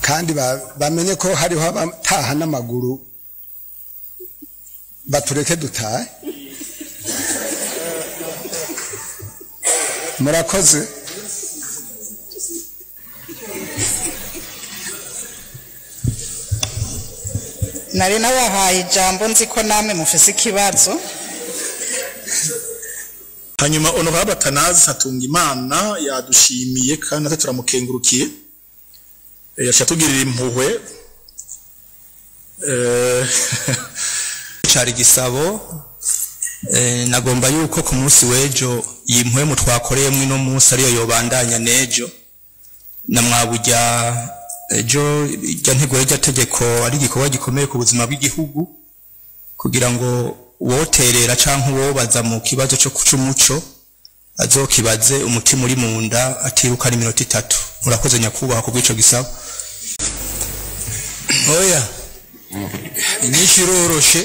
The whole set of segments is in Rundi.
kandi ba- bamenye ko hariho abataha n'amaguru batureke dutahe murakoze nari nabahaye ijambo nzi ko namwe mufise ikibazo hanyuma honorable atanazi hatunga imana yadushimiye kandi natwe turamukengurukiye Eh, yaciye atugirira impuhwe Eh, cari gisabo eh, nagomba yuko ku munsi w'ejo iyi mpwemu twakoreyemo ino munsi ariyo yobandanya n'ejo na mwaburya ejo irya ntego y'irya tegeko ari igikorwa gikomeye ku buzima bw'igihugu kugira ngo uwoterera canke uwobaza mu kibazo co c'umuco azokibaze umutima uri mu nda atiruka ari iminota itatu murakoze nyakubahwa ku bw'ico gisabo oya inyinshi iroroshe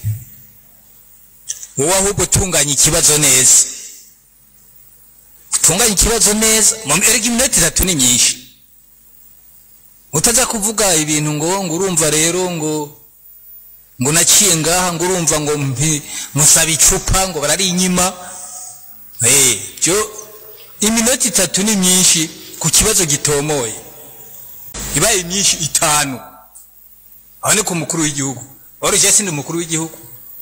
wowe ahubwo utunganya ikibazo neza utunganya ikibazo neza mu erega iminota itatu ni myinshi utaza kuvuga ibintu ngo ngo urumva rero ngo ngo naciye ngaha ngo urumva ngo mpi- musaba icupa ngo barari inyima eh byo iminota itatu ni myinshi ku kibazo gitomoye ibaye myinshi itanu aho ni ku mukuru w'igihugu wari sindi umukuru w'igihugu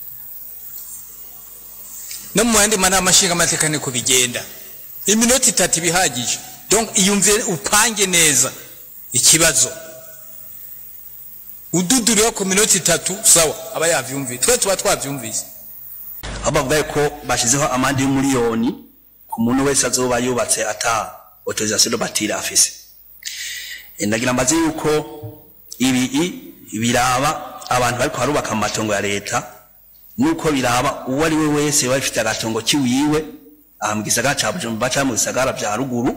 no mu yandi manama nshingamateka niko bigenda iminota itatu ibihagije donc iyumvire upange neza ikibazo ududuriwe ku minota itatu sawa aba yavyumvise twe tuba twavyumvise aho bavuga ko bashyizeho amande y'umuriyoni ku muntu wese azoba yubatse ata autorisation de bâtir afise Eh, ndagira mbaze yuko ibi i- biraba abantu bariko barubaka mu matongo ya leta nuko biraba uwo ari we wese waba afite agatongo kiwiwe aha mu gisagara ca bujumbura canke mu bisagara vya ruguru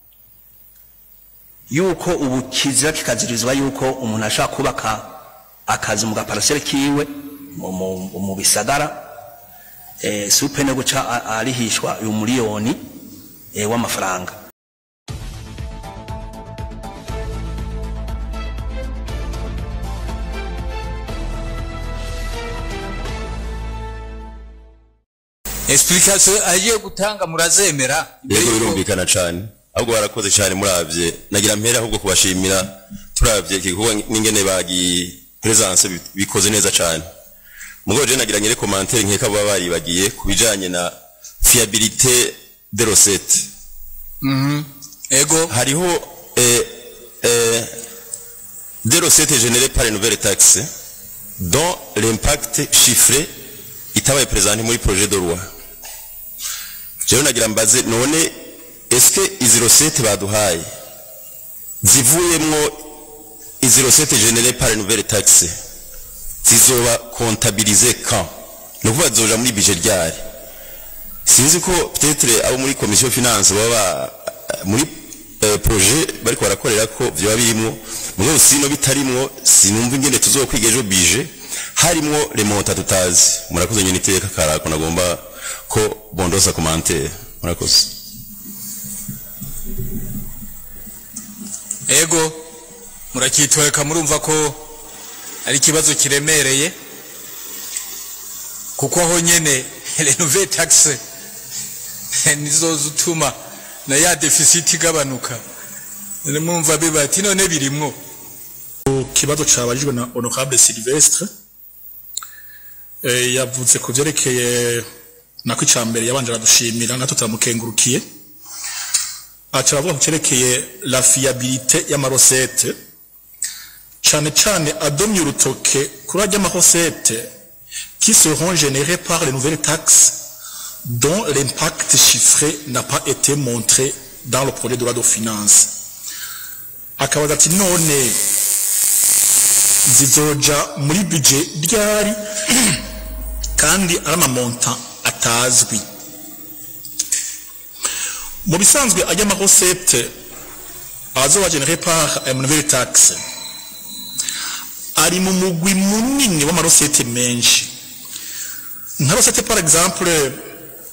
yuko ubu kizira kikazirizwa yuko umuntu ashobora kubaka akazi mu gaparasere kiwe mu- mu- mu bisagara eh, supe no guca a- arihishwa uyu miliyoni eh, w'amafaranga explication agiye gutanga murazemera yego birumvikana cyane ahubwo barakoze cyane muravye nagira mpera ahubwo kubashimira turavye iki gikorwa n'ingene bagi presence bi- bikoze neza cyane mugo je nagira nyere commentaire nkeka baba baribagiye kubijanye na fiabilité de recette Mhm. ego hariho eh, eh, des recettes générées par les nouvelles taxes dont l'impact chiffré itabaye présenté muri projet de loi jewe nagira mbaze none est-ce que izi recettes baduhaye zivuyemwo izi recettes générées par les nouvelles taxes zizoba comptabilisées quand ni ukuvuga zizoja muri budget ryari sinzi ko peut-être abo muri commission finance baba muri eh, projet bariko barakorera ko vyoba birimwo mugabo sino bitarimwo sinumva ingene tuzokwiga ejo bije harimwo remonta tutazi murakoze nyene iteka karako nagomba ko bondosa commentaire murakoze ego murakitwereka murumva ko ari ikibazo kiremereye kuko aho nyene renove taxe nizo zituma na ya deficit igabanuka none mwumva bibati none birimwo ku kibazo cabajijwe na honorable Silvestre eh, yavuze ku vyerekeye nako icambere yabanje aradushimira natwe turamukengurukiye aca aravuga ku cerekeye la fiabilité y'amarosete cane cane adomye urutoke kuri arya marosete qui seront générées par les nouvelles taxes dont l'impact chiffré n'a pas été montré dans le projet de loi de finances akabaza ati none zizoja muri budget ryari kandi ari amamonta atazwi mu bisanzwe ajya amarosete azoba genere par une nouvelle taxe ari mu mugwi munini w'amarosete menshi nka rosete par exemple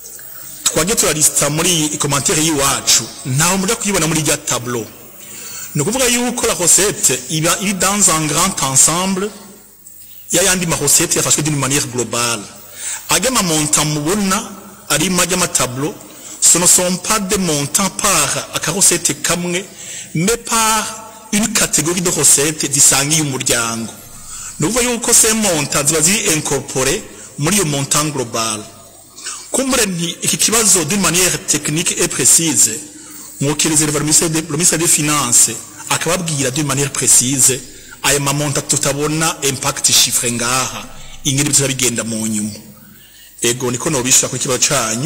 twagiye turalisita muri commentaire y'iwacu ntawe muja kuyibona muri rya tableau ni ukuvuga yuko la recette iba iri dans un grand ensemble y'ayandi ma recette yafashwe d'une manière globale ajya ma montant mubona ari majya ma tableau ce ne sont pas des montants par akarosete kamwe mais par une catégorie de recettes zisangiye umuryango ni ukuvuga yuko ces montants ziba ziri incorporé muri iyo montant global kumbure nti iki kibazo d'une manière technique et précise mwokirize le ministère de- le ministère des finances akababwira d'une manière précise aya mamonta tutabona impact chiffre ngaha ingene bizaba bigenda mu nyuma ego niko nobishura ku kibazo canyu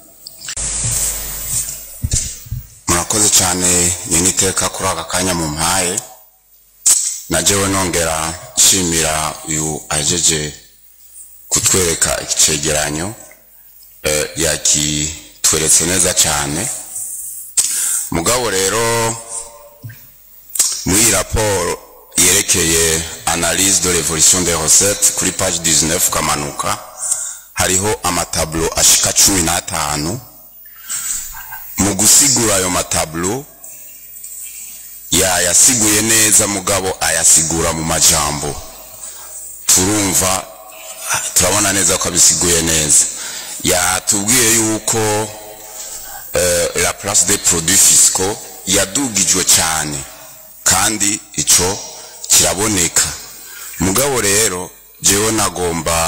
murakoze cyane nyine iteka kuri aka kanya mu mpaye najewe nongera nshimira uyu ajeje kutwereka icegeranyo eh, yakitweretse neza cyane mugabo rero muri iyi raporo yerekeye analyse de l'évolution des recettes kuri page 19 kamanuka hariho amatablo ashika cumi n'atanu mu gusigura ayo matablo yayasiguye neza mugabo ayasigura mu majambo turumva turabona neza ko abisiguye neza yatubwiye yuko eh, la place des produits fiscaux yadugijwe cyane kandi ico kiraboneka mugabo rero jewe nagomba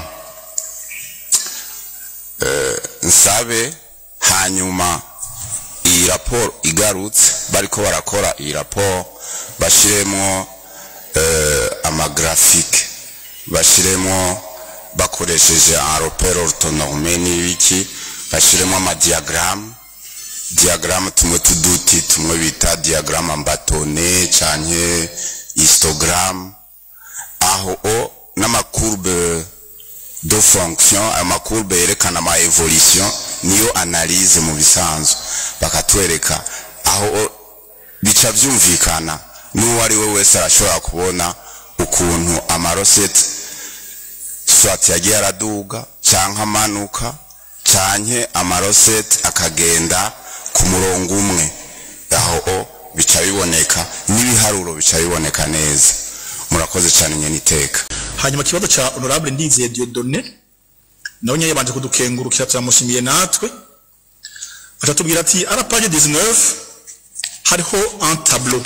eh, nsabe hanyuma iyi raporo igarutse bariko barakora iyi raporo bashiremo eh, amagrafike bashiremo bakoresheje aropero orthonorme n'ibiki bashiremo amadiagramme diagramme tumwe tuduti tumwe bita diagramme ambatone canke histogramme aho o n'amacourbe de fonction ayo macourbe yerekana ama evolution niyo analyse mu bisanzwe bakatwereka aho o- bica vyumvikana n'uwo ari we wese arashobora kubona ukuntu amarosete swat yagiye araduga canke amanuka canke amarosete akagenda ku murongo umwe aho o bica biboneka n'ibiharuro bica biboneka neza murakoze cyane nyene iteka hanyuma ikibazo ca honorable ndizeye Dieudonné nawe nyine yabanje kudukengurukira turamushimiye natwe atatubwira ati à la page 19 hariho un tableau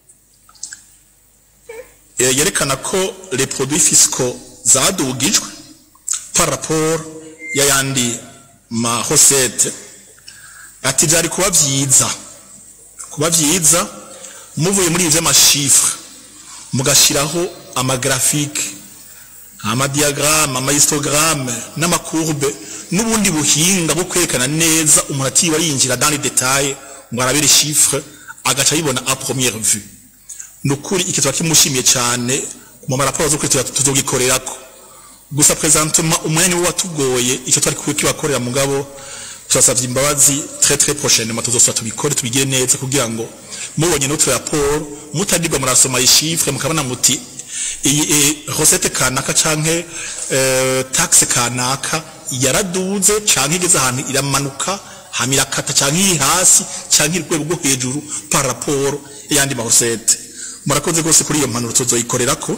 Eh, yerekana ko les produits fiscaux zadugijwe par rapport y'ayandi ma recette ati byari kuba vyiza kuba vyiza muvuye muri ivyo amashifre mugashiraho amagrafike amadiagramme amahistogramme n'amacourbe n'ubundi buhinga bwo kwerekana neza umuntu atiba yinjira dans les détails ngo arabire chiffre agaca yibona à première vue nukuri iki tuba kimushimiye cyane mu maraporo zo kuri tuzogikorerako gusa présentement umwanya wo watugoye icyo twari kukibakorera mugabo turasavye imbabazi très très prochainement tuzosubira tubikore tubigire neza kugira ngo mubonye notre rapport mutadirwa murasoma ishifre mukabona muti iyi eh, recette kanaka canke eh, taxe kanaka yaraduze canke igeze ahantu iramanuka hama irakata canke iri hasi canke iri rwego rwo hejuru par rapport y'andi ma recette murakoze rwose kuri iyo mpanuro tuzoyikorerako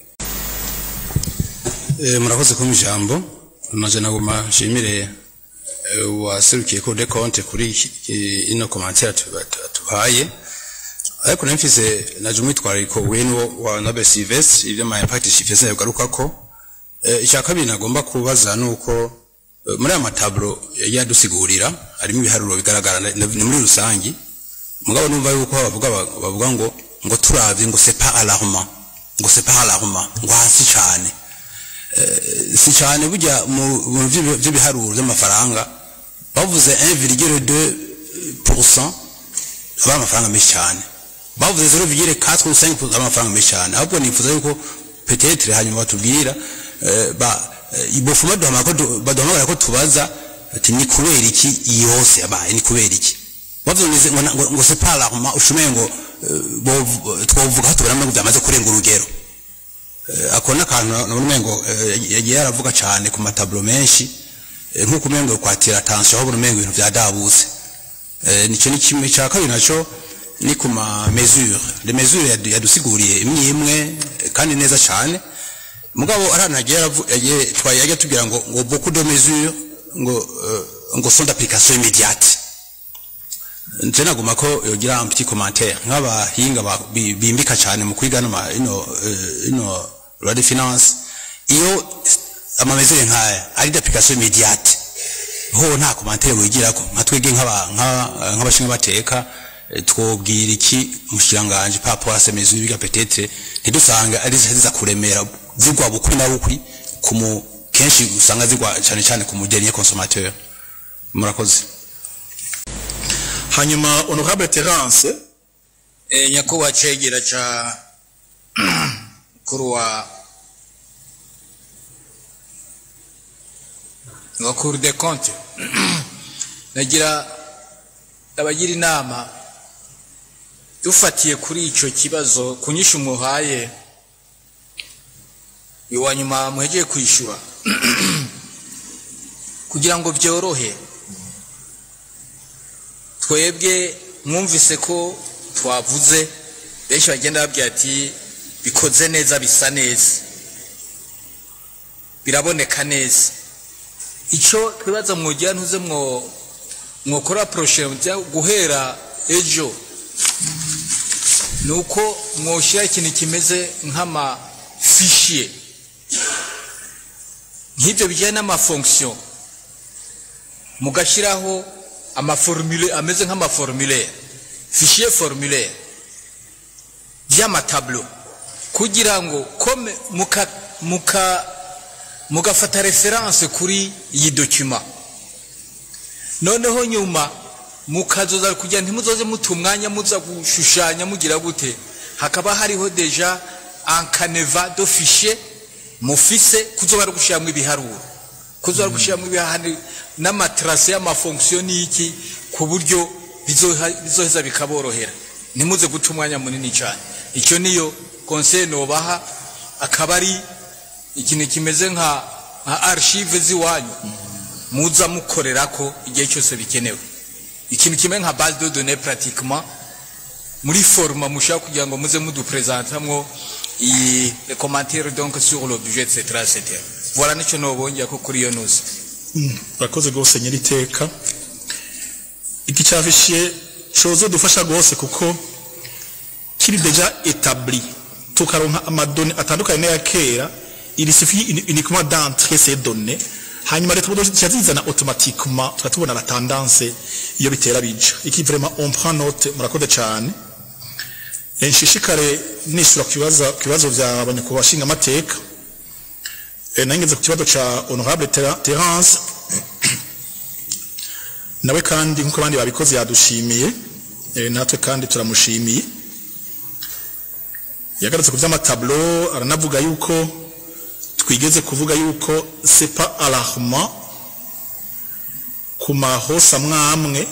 Eh, murakoze kumpa ijambo maze naguma nshimire eh, uwaserukiye ko de konte kuri iki- i- ino komantere tuhaye ariko nayo mfise naje umwitwarariko w'ino wa Noble Silvestre ibyo ma impact chiffres yagarukako eh, icya kabiri nagomba kubaza nuko eh, muri aya matablo yagiye adusigurira harimo ibiharuro bigaragara na- na- ni muri rusangi mugabo numva yuko bavuga bavuga ngo ngo turavye ngo c'est pas alarmant ngo c'est pas alarmant ngo hasi cyane si cyane burya mu mu vy'ibi- vy'ibiharuro by'amafaranga bavuze 1,2% aba amafaranga menshi cyane bavuze 0,4 amafaranga menshi cyane ahubwo nifuza yuko peut-être hanyuma batubwira eh, ba eh, ibofuma duhamagara ko du- baduhamagara ko tubaza ati ni kubera iki iyi yose yabaye ni kubera iki bavuze ngo ngo ngo c'est pas alarmant ushumenye ngo eh, bo- twovuga ko tubona ngo byamaze kurenga urugero Eh, ako n'akantu nabona umengo eh, yagiye aravuga cyane ku matablo menshi eh, nk'uko umengo kwatira attention aho umengo ibintu byadabuse Eh, nico ni kimwe cya kabiri naco ni ku ma mesure les mesures yadu- yadusiguriye imwe imwe eh, kandi neza cyane mugabo arana yagiye aravu- yagiye twaye yagiye tubwira ngo ngo beaucoup de mesures ngo euh, ngo sont d'application immédiate nje naguma ko yogira un petit commentaire nk'abahinga ba- bi- bimbika cyane mu kwiga no ma- ino eh, ino loi de finance iyo amamezere nkaya ari d'application immédiate ho nta commentaire wigirako nka twege nk'aba- nka- nk'abashinga bateka eh, twobwira iki mushiranganje par rapport à ces mesures biga peut-être ntidusange ari ziza kuremera zigwa bukwi na bukwi ku mu kenshi usanga zigwa cyane cyane ku mudenier consommateur murakoze hanyuma honorable terence e, nyakubahwa cegera ca mukuru wa wa cour de compte nagira abagira inama dufatiye kuri ico kibazo kunyisha umuhaye iwa nyuma muhegeye kwishura kugira ngo vyorohe twebwe mwumvise ko twavuze benshi bagenda babwira ati bikoze neza bisa neza biraboneka neza icyo twibaza mwogira ntuze mwo mwokora poroshe guhera ejo ni uko mwoshyira ikintu kimeze nk'amafishiye nk'ibyo bijyanye n'amafonksiyo mugashyiraho amaformule ameze nk'amaformulaire fichier formulaire by'amatablo kugira ngo kome muka muka mugafata reference kuri iyi document noneho nyuma mukazoza kugira ntimuzoze muta umwanya muza gushushanya mugira gute hakaba hariho deja ankaneva do fichier mufise kuzoba ari gushyiramo ibiharuro kuzoba ari gushyiramo ibiharuro n'amatrase y'amafonksiyo n'iki ku buryo bizoha- bizoheza bikaborohera ntimuze guta umwanya munini cyane icyo niyo conseil nobaha akaba ari ikintu kimeze nka nka archive z'iwanyu muza mukorera ko igihe cyose bikenewe ikintu kimwe nka base de données pratiquement muri forma mushaka kugira ngo muze mudupresentamwo iyi les commentaires donc sur le budget etc etc voilà nicyo nobongera ko kuri iyo nuzi urakoze rwose nyiriteka iki cyafishiye cozo dufasha rwose kuko kiri deja etabli tukaronka amadoni atandukanye n'aya kera il suffit uni- uniquement d'entrer ces données hanyuma leta ubudo zizana automatiquement tukatubona la tendance iyo bitera bija iki vraiment on prend note murakoze cyane Eh, nshishikare nishura ku kibazo ku bibazo vya abanyakubahwa bashinga amateka Eh, nangeze ku kibazo ca honorable Ter- Terence nawe kandi nk'uko abandi babikoze yadushimiye eh, natwe kandi turamushimiye yagarutse ku by'amatablo aranavuga yuko twigeze kuvuga yuko c'est pas alarmant ku mahosa mwamwe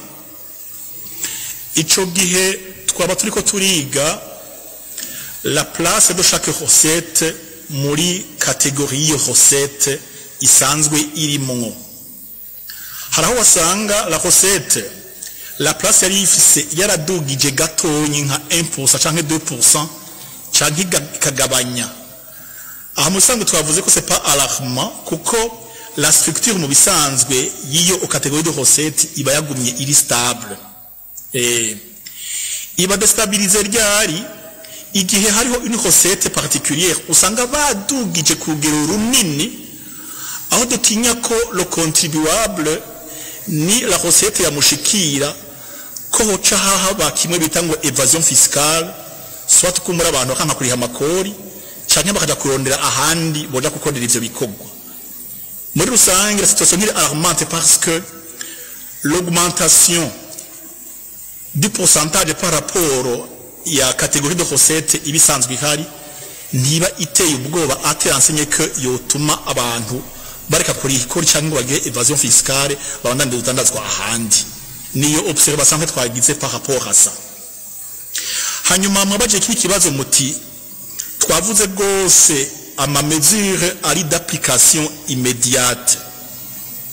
ico gihe twaba turiko turiga la place de chaque recette muri kategori y'iyo recette isanzwe irimwo hari aho wasanga la recette la place yari ifise yaradugije gatonyi nka 1% canke 2% canke iga- ikagabanya aha musanzwe twavuze ko c'est pas alarmant kuko la structure mu bisanzwe y'iyo catégorie de recette iba yagumye iri stable eh, iba destabilize ryari igihe hariho une recette particulière usanga badugije ku rugero runini aho dutinya ko le contribuable ni la recette yamushikira ko hoca hahaba kimwe bita ngo evasion fiscale soit kumura abantu bakanka kuriha amakori canke bakaja kurondera ahandi boja gukorera ivyo bikorwa muri rusange la situation nkiri alarmante parce que l'augmentation du pourcentage par rapport ya catégorie de recette ibisanzwe ihari ntiba iteye ubwoba ate enseigné que yotuma abantu bareka kuriha ikori cyangwa ngo bagire evasion fiscale babandanye udandazwa ahandi niyo observation twagize par rapport à ça hanyuma mwabaje kiki kibazo muti twavuze rwose ama mesure ari d'application immédiate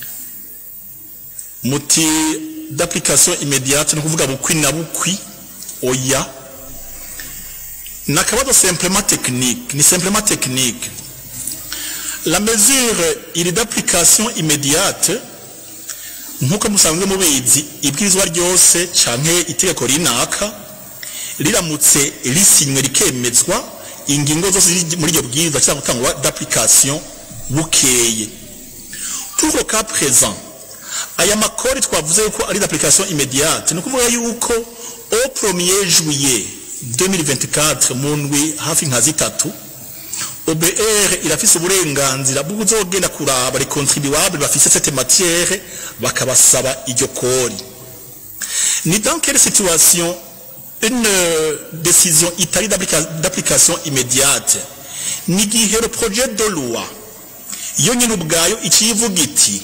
muti d'application immédiate ni kuvuga bukwi na bukwi oya ni akabazo simplement technique ni simplement technique la mesure iri d'application immédiate nk'uko musanzwe mubizi ibwirizwa ryose canke itegeko rinaka riramutse risinywe rikemezwa ingingo zose ziri muri iryo bwirizwa cyangwa gutangwa d'application bukeye pour le cas présent aya makori twavuze yuko ari d'application immédiate ni ukuvuga yuko au 1er juillet 2024 mu ndwi hafi nka zitatu OBR irafise uburenganzira bwo kuzogenda kuraba les contribuables bafise cette matière bakabasaba iryo kori ni dans quelle situation une euh, décision itali d'applica- d'application immédiate ni gihe le projet de loi yo nyine ubwayo ikivuga iti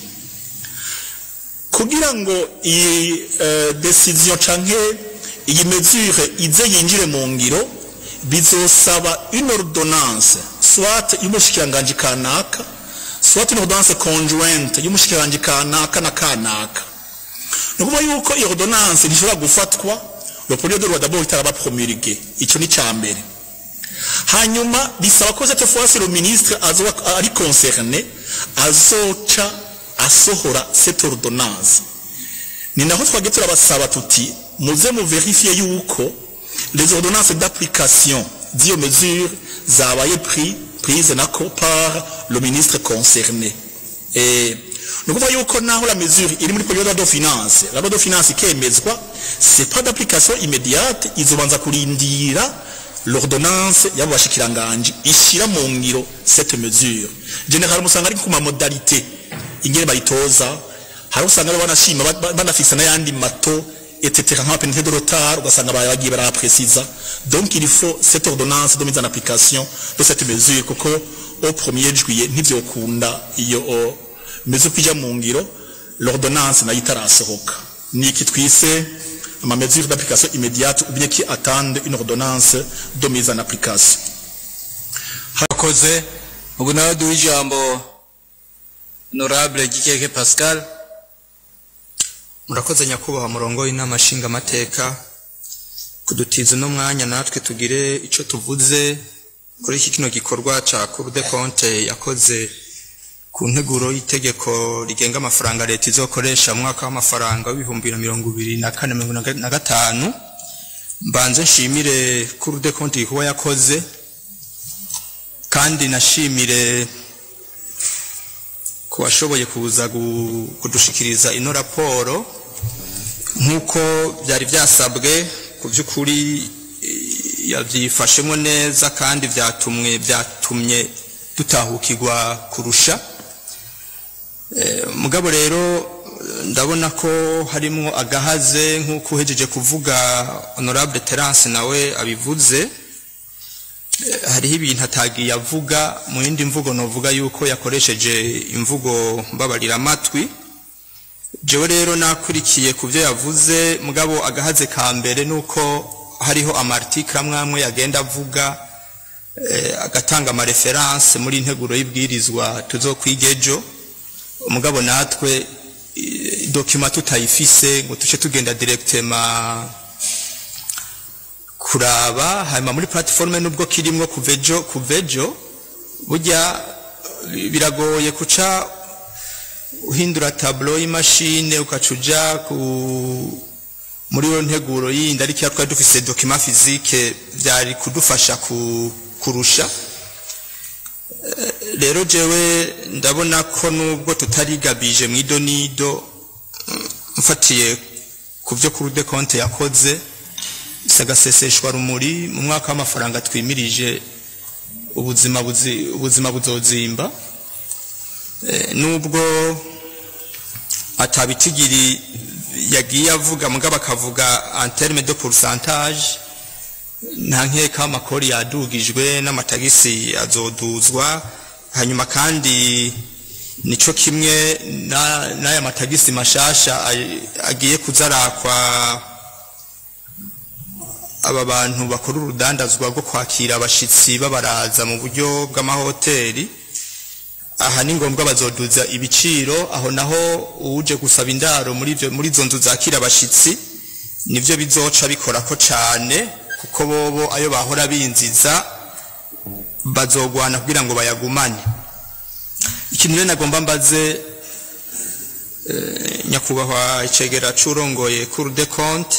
kugira ngo iyi uh, decision canke iyi mesure ize yinjire mu ngiro bizosaba une ordonnance soit y'umushikiranganji kanaka soit une ordonnance conjointe y'umushikiranganji kanaka na kanaka ni ukuvuga yuko iyo ordonnance ntishobora gufatwa le projet de loi d'abord itaraba promulgué icyo ni cya mbere hanyuma bisaba ko cette fois le ministre azoba ari concerné azoca asohora cette ordonnance ni naho twagiye turabasaba tuti muze mu verifiye yuko les ordonnances d'application d'iyo mesure zabaye pris prise nako par le ministre concerné et ni ukuvuga yuko naho la mesure iri muri projet de loi de finance la loi de finance ikemezwa c'est pas d'application immédiate izobanza kurindira l'ordonnance y'abo bashikiranganji ishira mu ngiro cette mesure général musanga ari ku ma modalité ingene bayitoza hari usanga rero banashima ba- ba- banafisa n'ayandi mato etc nka pénalité de retard ugasanga baye bagiye baraprécisa donc il faut cette ordonnance de mise en application de cette mesure kuko au 1er juillet ntivyokunda iyo o, mesure kujya mu ngiro l'ordonnance nayo itarasohoka ni iki twise ama mesure d'application immédiate ou bien qui attendent une ordonnance de mise en application harakoze ubu nawe duha ijambo honorable gikeke pascal murakoze nyakubahwa murongo w'inama nshingamateka kudutiza uno mwanya natwe tugire icyo tuvuze kuri iki kino gikorwa ca cour de compte yakoze ku nteguro y'itegeko rigenga amafaranga leta izokoresha mu mwaka w'amafaranga w'ibihumbi bibiri na mirongo ibiri na kane mirongo ine na gatanu mbanze nshimire cour de compte igikorwa yakoze kandi nashimire ku bashoboye kuza gu- kudushikiriza ino raporo nk'uko byari byasabwe ku by'ukuri eh, yabyifashemo neza kandi byatumwe byatumye dutahukirwa kurusha Eh, mugabo rero eh, ndabona ko harimo agahaze nk'uko uhejeje kuvuga honorable terence nawe abivuze Eh, hariho ibintu atagiye avuga mu yindi mvugo novuga yuko yakoresheje imvugo mbabarira amatwi jewe rero nakurikiye ku byo yavuze mugabo agahaze ka mbere nuko hariho amartikle amwe amwe yagenda avuga eh, agatanga amareferanse muri integuro y'ibwirizwa tuzokwiga ejo mugabo natwe eh, dokima tutayifise ngo tuce tugenda directement kuraba hanyuma muri platforme nubwo kirimwo kuvejo kuvejo burya bi- biragoye kuca uhindura tableau y'imashine ukacuja ku muri yo nteguro yindi ariko iyo twari dufise document physique byari kudufasha ku, kurusha Eh, rero jewe ndabona ko nubwo tutarigabije mu idonido mm, mfatiye ku byo kuri de compte yakoze sagaseseshwa rumuri mu mwaka w'amafaranga twimirije ubuzima buzi, ubuzima buzozimba Eh, nubwo atabitigiri yagiye avuga mugabo akavuga en terme de pourcentage nta nkeka amakori yadugijwe n'amatagisi azoduzwa hanyuma kandi nico kimwe na- n'aya matagisi mashasha ay- agiye kuzarakwa aba bantu bakora urudandazwa rwo kwakira abashitsi babaraza mu buryo bw'amahoteli aha ni ngombwa bazoduza ibiciro aho naho uje gusaba indaro muri ivyo muri izo nzu zakira abashitsi nivyo bizoca bikora ko cane kuko bobo ayo bahora binziza bazogwana kugira ngo bayagumane ikintu rero nagomba mbaze eh, nyakubahwa icegera c'urongoye cour de compte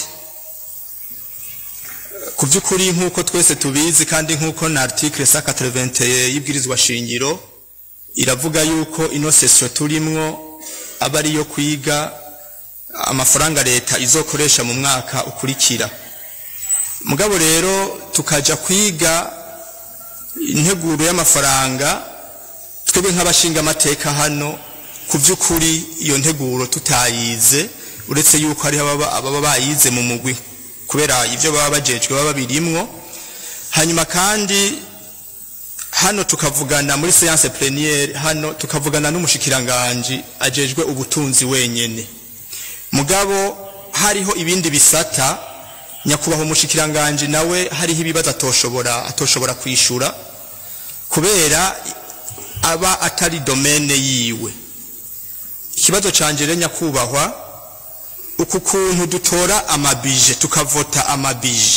ku by'ukuri nk'uko twese tubizi kandi nk'uko na article 181 y'ibwirizwa shingiro iravuga yuko ino session turimwo aba ariyo kwiga amafaranga leta izokoresha mu mwaka ukurikira mugabo rero tukaja kwiga integuro y'amafaranga twebwe nk'abashinga amateka hano ku by'ukuri iyo nteguro tutayize uretse yuko hariho ababa ababa bayize mu mugwi kubera ibyo baba bajejwe baba birimwo hanyuma kandi hano tukavugana muri séance plénière hano tukavugana n'umushikiranganji ajejwe ubutunzi wenyene mugabo hariho ibindi bisata nyakubahwa umushikiranganji nawe hariho ibibazo atoshobora atoshobora kwishura kubera aba atari domene yiwe ikibazo canje rero nyakubahwa uku kuntu dutora amabije tukavota amabije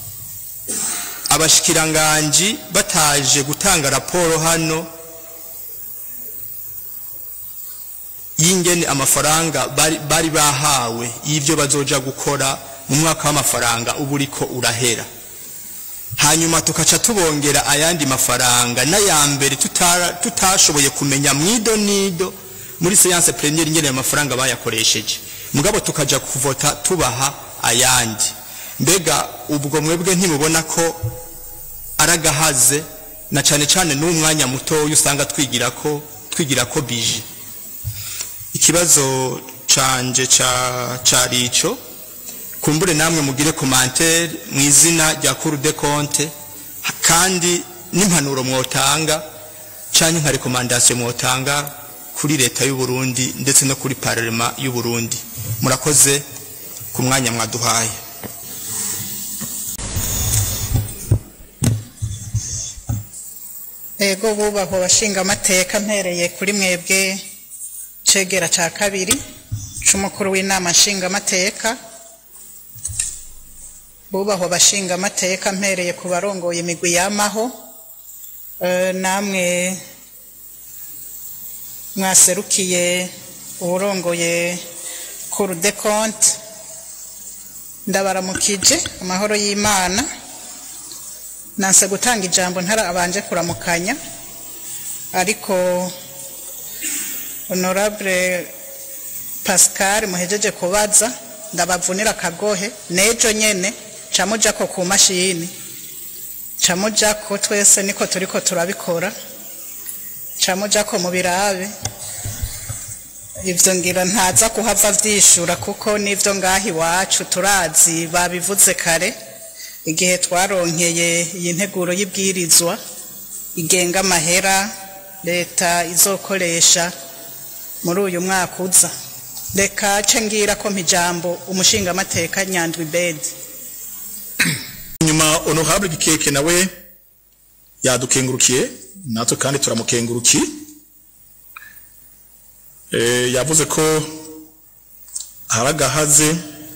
abashikiranganji bataje gutanga raporo hano y'ingene amafaranga bari, bari bahawe y'ivyo bazoja gukora mu mwaka w'amafaranga uba uriko urahera hanyuma tukaca tubongera ayandi mafaranga n'aya mbere tutara- tutashoboye kumenya mwido nido muri séance plénière ingene ayo mafaranga bayakoresheje mugabo tukaja kuvota tubaha ayandi mbega ubwo mwebwe ntimubona ko aragahaze na cane cane n'umwanya mutoya usanga twigira ko twigira ko bije ikibazo canje ca cari ico kumbure namwe mugire commentaire mu izina rya Cour des comptes kandi n'impanuro mwotanga canke nka recommandation mwotanga kuri leta y'u Burundi ndetse no kuri parlement y'u Burundi murakoze ku mwanya mwaduhaye ego bubahwa abashinga amateka mpereye kuri mwebwe cegera ca kabiri c'umukuru w'inama nshinga amateka bubahwa abashinga amateka mpereye ku barongoye imigwi yamaho Eh, namwe mwaserukiye uburongoye cour de compte ndabaramukije amahoro y'imana nanse gutanga ijambo ntarabanje kuramukanya ariko honorable pascal muhejeje kubaza ndabavunira akagohe nejo nyene camujako ku mashini camujako twese niko turiko turabikora camujako mu birabe ivyo ngira ntaza kuhava vyishura kuko nivyo ngaha iwacu turazi babivuze kare igihe twaronkeye iyi nteguro y'ibwirizwa igenga amahera leta izokoresha muri uyu mwaka uza reka ce ngira ko mpijambo umushingamateka nyandwi bedi nyuma honorable gikeke nawe yadukengurukiye natwe kandi turamukengurukiye eh yavuze ko haragahaze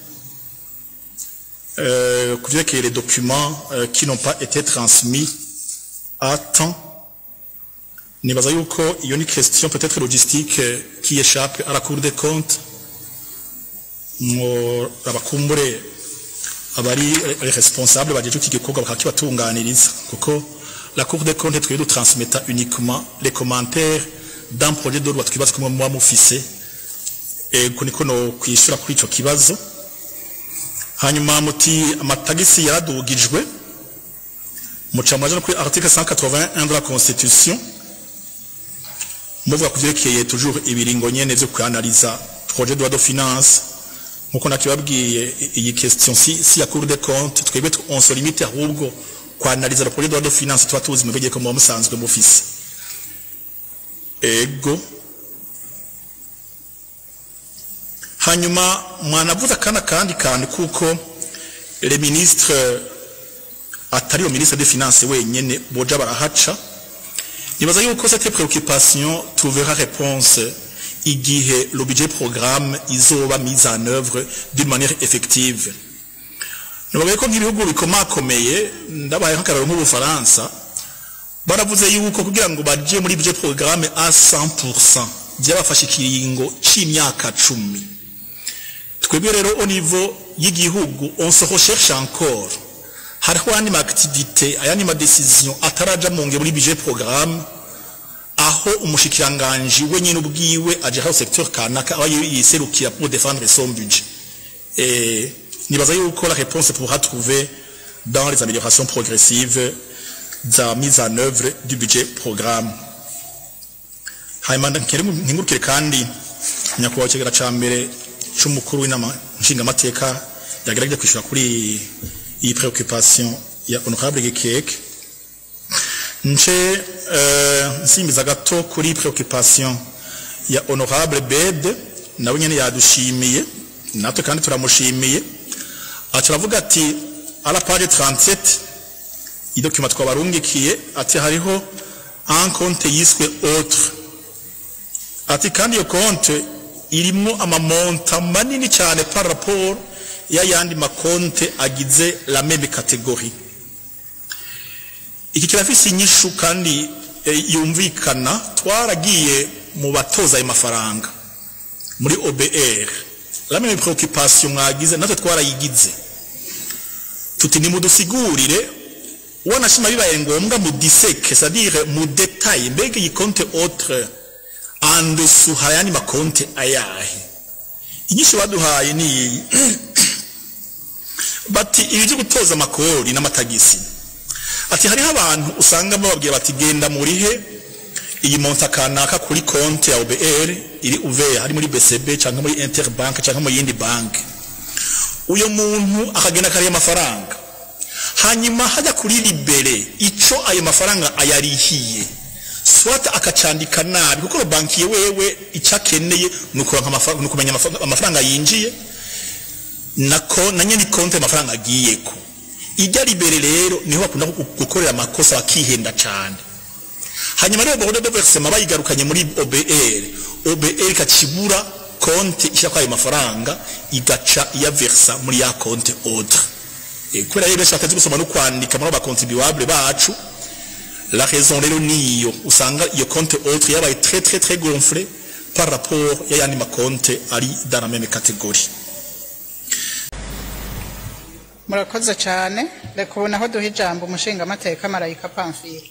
euh, ku vyerekeye les documents euh, qui n'ont pas été transmis à temps nibaza yuko iyo ni question peut-être logistique euh, qui échappe à la cour des comptes ngo abakumbure abari responsable bajeje iki gikorwa bakakibatunganiriza kuko la cour des comptes twebwe dutransmeta uniquement les commentaires d'un projet de loi twibaza ko muba mufise ego niko no kwishura kuri ico kibazo hanyuma muti amatagisi yaradugijwe muca mwaje no kuri article 181 de la constitution muvuga ku vyerekeye toujours ibiringo nyene vyo kwanaliza projet de loi de finance nkuko nakibabwiye iyi question si, si ya cour des comptes twebwe tu- on se limite ahubwo kwanaliza le projet de loi de finance tuba tuzi mubegeye ko muba musanzwe mufise ego hanyuma mwanavuze akana kandi kandi kuko le ministre atari yo ministre des finances wenyene boja barahaca nibaza yuko cette préoccupation trouvera réponse igihe le budget programme izoba mise en œuvre d'une manière effective nibavuye ko nk'ibihugu bikomakomeye ndabaye nk'akararo nk'ubufaransa baravuze yuko kugira ngo baje muri budget programme a 100% byabafashe ikiringo c'imyaka cumi twebwe rero au niveau y'igihugu on se recherche encore hariho ayandi ma activité ayandi ma décision ataraja mu ngiro muri budget programme aho umushikiranganji we nyine ubwiwe aje aho secteur kanaka aba yiserukira pour défendre son budget et nibaza yuko la réponse pourra trouver dans les améliorations progressives za mise en œuvre du budget programme hanyuma nkingurukire kandi nyakubahwa kigera ca mbere c'umukuru w'inama nshingamateka yagerageje kwishura kuri iyi préoccupation ya honorable Gekeke nce uh, nsimbiza gato kuri préoccupation ya honorable Bede nawe nyene yadushimiye natwe kandi turamushimiye aca aravuga ati à la page 37 idokima twabarungikiye ati hariho un compte yiswe autre ati kandi iyo compte irimo amamonta manini cyane par rapport y'ayandi makonte agize la même catégorie iki kirafise inyishu kandi e, yumvikana twaragiye mu batoza ayo mafaranga muri OBR la même préoccupation mwagize natwe twarayigize tuti nimudusigurire wanashima bibaye ngombwa mu diseke c'est-à-dire mu détail mbega iyi compte autre en dessous hari ayandi makonte ayahe inyinshi baduhaye ni iyi bati ibi byo gutoza amakori n'amatagisi ati hariho abantu usanga bababwira bati genda murihe iyi monta kanaka kuri konti ya OBR iri uveya hari muri BCB cyangwa muri Interbank cyangwa mu yindi banki uyo muntu akagenda kariya amafaranga hanyuma hajya kuri libere ico ayo mafaranga ayarihiye swata akacandika nabi kuko banki wewe icyakeneye ni kumenya amafaranga yinjiye nako na nyine konti amafaranga agiyeko ijya libere rero niho bakunda gukorera amakosa bakihenda cyane hanyuma rero borode de versement bayigarukanye muri OBR OBR ikakibura konti ishyira kwa ayo mafaranga igaca iyaversa muri ya konti autre kubera rero benshi batazi gusoma no kwandika muri abakontribuable bacu la raison rero niyo usanga iyo konti autre yabaye très très très gonflée par rapport y'ayandi makonte ari dans la même catégorie murakoze cyane reka ubona aho duha ijambo umushingamateka marayika pamfire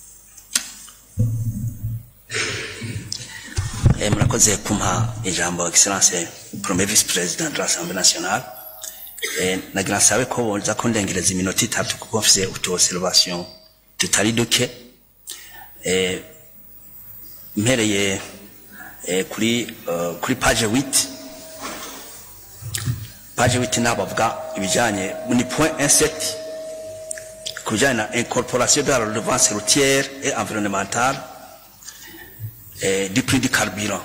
Eh, murakoze kumpa ijambo excellence premier vice president de l'assemblée nationale eh, nagira nsabe ko boza kundengereza iminota itatu kuko mfise utu observation tutari duke eh, mpereye eh, kuri uh, kuri page 8 page 8 nabavuga ibijanye ni point 17 kujanye na incorporation de la redevance routière et environnementale eh, du prix du carburant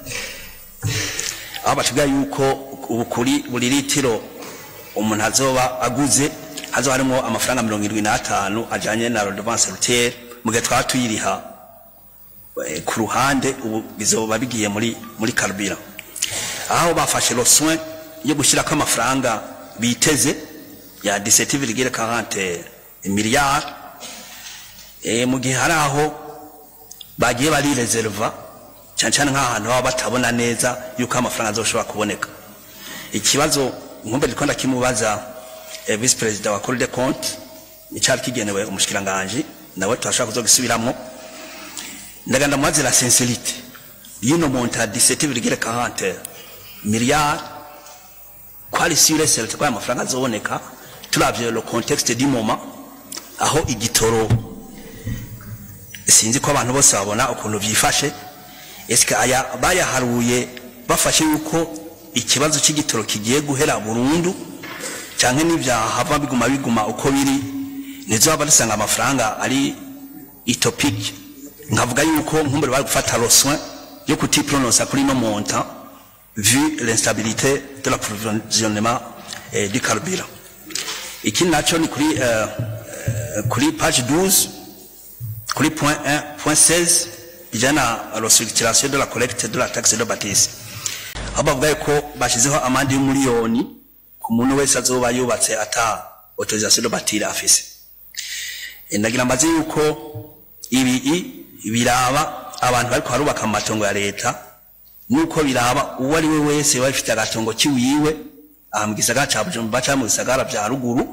aho batubwira yuko ubu kuri buri litiro umuntu azoba aguze hazoba harimo amafaranga mirongo irindwi n'atanu ajyanye na redevance routière mu gihe twaba tuyiriha eh, ku ruhande ubu bizoba bigiye muri muri carburant aho bafashe le soin yo gushyirako amafaranga biteze ya 17,40 miliyari eh, mu gihe hari aho bagiye bari reserva cyane cyane nk'ahantu baba batabona neza yuko amafaranga azoshobora kuboneka ikibazo nkumbe ndiko ndakimubaza eh, vice president wa Cour des comptes icyari kigenewe umushikiranganje nawe turashaka kuzogisubiramo ndaganda mubaze la sincérité y'ino monta ya 17,40 miliyari kwari sure certain kwa amafaranga azoboneka turavye le contexte du moment aho igitoro sinzi ko abantu bose babona ukuntu byifashe eske aya bayaharuye bafashe yuko ikibazo cy'igitoro kigiye guhera burundu cyangwa n'ibyahava biguma biguma uko biri ntizaba dusanga amafaranga ari itopiki nkavuga yuko nkumbure bari gufata le soin yo kutipronosa kuri no montant vu l'instabilité de l'approvisionnement eh, du carburant ikindi naco ni kuri uh, uh, kuri page 12 kuri point 1 point 16 ijana na restructuration de la collecte de la taxe de bâtisse aho bavuga ko bashyizeho amande y'umuliyoni ku muntu wese azoba yubatse ata autorisation de bâtir afise Eh, ndagira mbaze yuko ibi i- biraba abantu bariko barubaka mu matongo ya leta nuko biraba uwo ari we wese waba afite agatongo kiwiwe aha mu gisagara ca bujumbura canke mu bisagara vya ruguru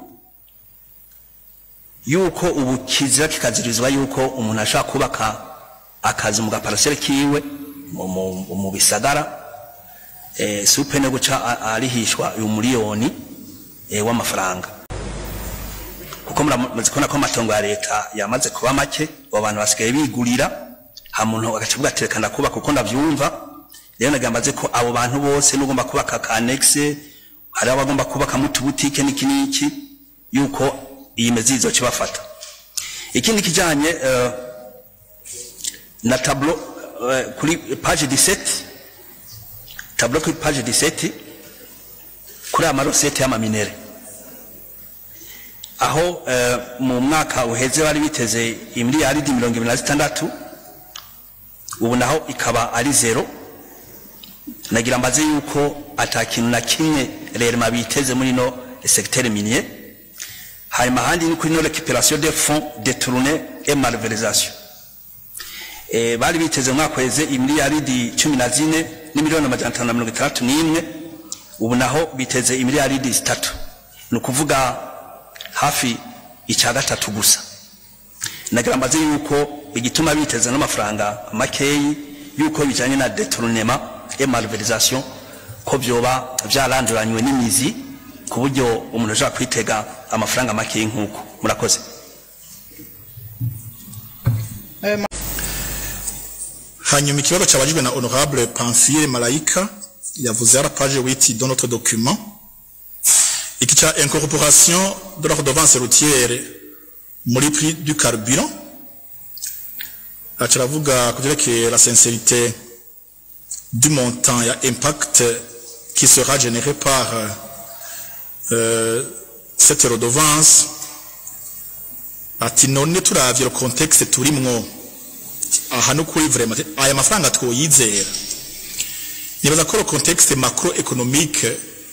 yuko ubu kizira kikazirizwa yuko umuntu ashobora kubaka akazi mu gaparasere kiwe mu- mu- mu bisagara eh, supene guca a- arihishwa uyu miliyoni eh, w'amafaranga kuko muramaze kubona ko amatongo ya leta yamaze kuba make abo bantu basigaye bigurira ha muntu agaca avuga ati reka ndakubaka kuko ndavyumva rero nagira mbaze ko abo bantu bose n'ugomba kubaka ka annexe hari abagomba kubaka mu tubutike n'iki n'iki yuko iyi mezi izoca ibafata ikindi kijanye eh, na tableau eh, kuri page 17 tableau kuri page 17 kuri amarosete y'amaminere aho eh, mu mwaka uheze bari biteze imiliyaridi mirongo ibiri na zitandatu ubu naho ikaba ari zero nagira mbaze yuko ata kintu na kimwe rerema biteze muri no secteur minier hanyuma ahandi ni kuri no récupération des fonds détournés et malversation eh, bari biteze mu mwaka uheze imiliyaridi cumi na zine n'imiliyoni amajana atanu na mirongo itandatu n'imwe ubu naho biteze imiliyaridi zitatu ni ukuvuga hafi icya gatatu gusa nagira mbaze yuko igituma biteze n'amafaranga makeyi yuko bijanye na détournement et malversation ko vyoba vyaranduranywe n'imizi ku buryo umuntu ashobora kwitega amafaranga makeyi nk'uko murakoze hanyuma ikibazo cyabajijwe na honorable pamphile malayika yavuze à la page 8 dans notre document iki cya incorporation de la redevance routière muri prix du carburant akiravuga ku byerekeye la sincérité du montant ya impact qui sera généré par euh, cette redevance ati none turavye le contexte turimwo aha no kuri vraiment aya mafaranga twoyizera nibaza ko le contexte macroéconomique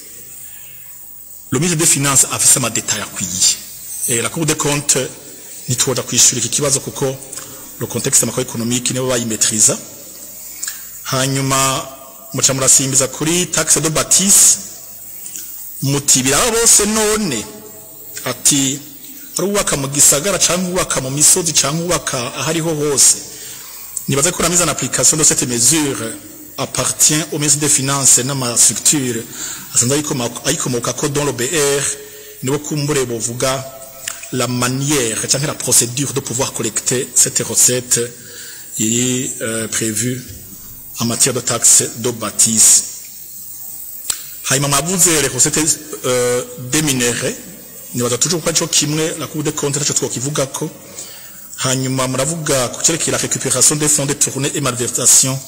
le ministre des finances afise amadetail akwiye Eh, la cour des comptes ntitwoja kwishura iki kibazo kuko le contexte macroéconomique nibo bayimetriza hanyuma muca murasimbiza kuri taxe de bâtisse muti biraba bose none ati ari uwubaka mu gisagara cyangwa uwubaka mu misozi cyangwa uwubaka ahariho hose nibaza ko la mise en application de cette mesure appartient au ministre des finances n'amastructure asanzwe ayikoma- ayikomokako dans le BR nibo kumbure bovuga la manière cyangwa la procédure de pouvoir collecter cette recette iri euh, prévue en matière de taxe de bâtisse hanyuma mwavuze les recettes euh, des minéraux nibaza toujours ko arico kimwe la cour des comptes naco twokivugako hanyuma muravuga ku cyerekeye la récupération des fonds détournés et malversation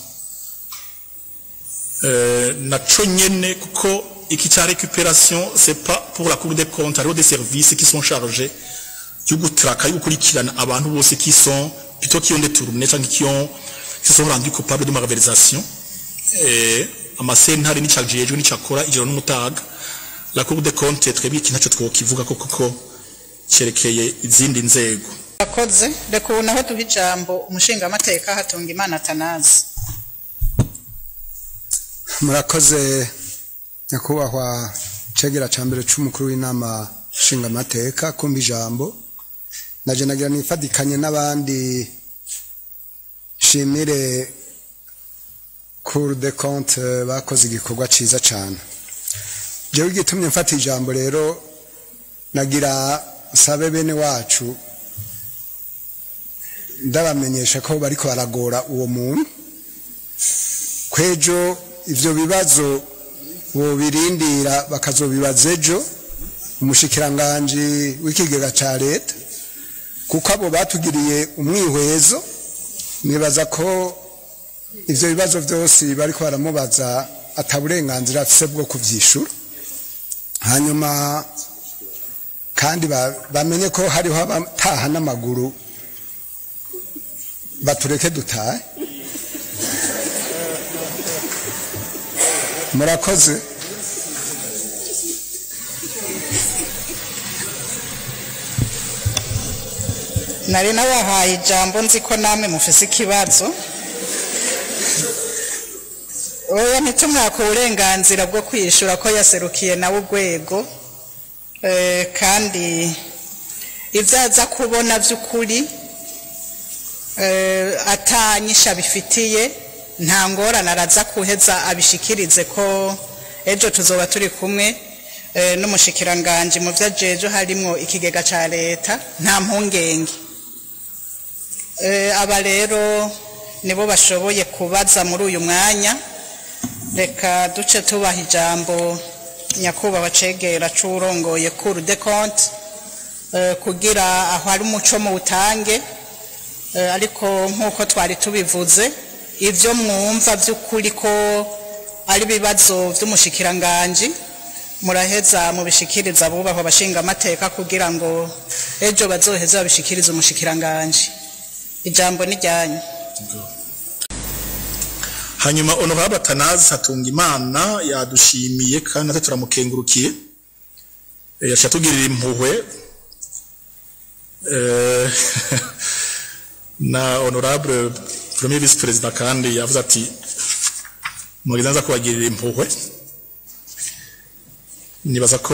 euh, naco nyene kuko iki cya récupération c'est pas pour la cour des comptes hariho des services qui sont chargés yo gutraka yo gukurikirana abantu bose qui sont plutôt qui ont détourné cyangwa qui ont qui sont rendus coupables de malversation eh amasentare n'icajejwe n'icakora ijoro n'umutaga la cour des comptes twebwe iki ntaco twokivuga ko kuko cyerekeye izindi nzego akoze reka ubu naho duha ijambo umushingamateka hatunga imana atanazi murakoze nyakubahwa cegera ca mbere c'umukuru w'inama nshingamateka kumva ijambo naje nagira nifadikanye n'abandi shimire cour de compte bakoze igikorwa ciza cane jewe igitumye mfata ijambo rero nagira sabe bene wacu ndabamenyesha ko bariko baragora uwo muntu kwejo ivyo bibazo bobirindira bakazobibaza ejo umushikiranganji w'ikigega ca leta kuko abo batugiriye umwihwezo nibaza ko ivyo bibazo vyose bariko baramubaza ata burenganzira afise bwo kuvyishura hanyuma kandi ba- bamenye ko hariho abataha n'amaguru batureke dutahe murakoze nari nabahaye ijambo nzi ko namwe mufise ikibazo oya ntitumwaka uburenganzira bwo kwishura ko yaserukiye nawe urwego Eh, kandi ibyo aza kubona by'ukuri eh, atanyisha bifitiye nta ngorane araza kuheza abishikirize ko ejo tuzoba turi kumwe eh, n'umushikiranganji mu byo ajejo harimo ikigega cya leta nta mpungenge Eh, aba rero nibo bashoboye kubaza muri uyu mwanya reka duce tubaha ijambo nyakubahwa cegera c'urongoye cour de compte eh, kugira aho hari umuco mu utange eh, ariko nk'uko twari tubivuze ivyo mwumva vy'ukuri ko ari ibibazo vy'umushikiranganji muraheza mubishikiriza abubahwa bashinga amateka kugira ngo ejo bazoheze babishikirize umushikiranganji ijambo ni ryanyu hanyuma honorable atanazi hatunga imana yadushimiye kandi natwe turamukengurukiye Eh, yaciye atugirira impuhwe Eh, na honorable premier vice president kandi yavuze ati mugize nza kubagirira impuhwe nibaza ko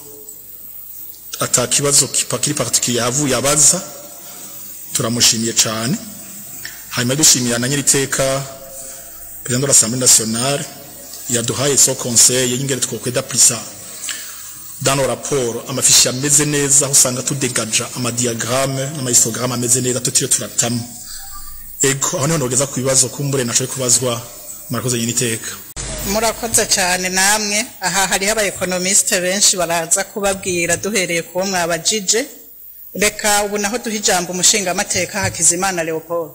ata kibazo kiri particulier yavuye abaza turamushimiye cyane hanyuma dushimiye na nyiriteka président de l'Assemblée nationale yaduhaye so conseil y'ingene twokweda prisa dans nos rapports amafishi ameze neza aho usanga tudegaja amadiagramme n'amahistogramme ameze neza tutiriwe turatamo ego aho niho nogeza ku bibazo kumbure nashoboye kubazwa murakoze nyiriteka murakoze cyane namwe aha hariho abaekonomisite benshi baraza kubabwira duhereye kuwo mwabajije reka ubu naho duha ijambo umushingamateka hakizimana leopold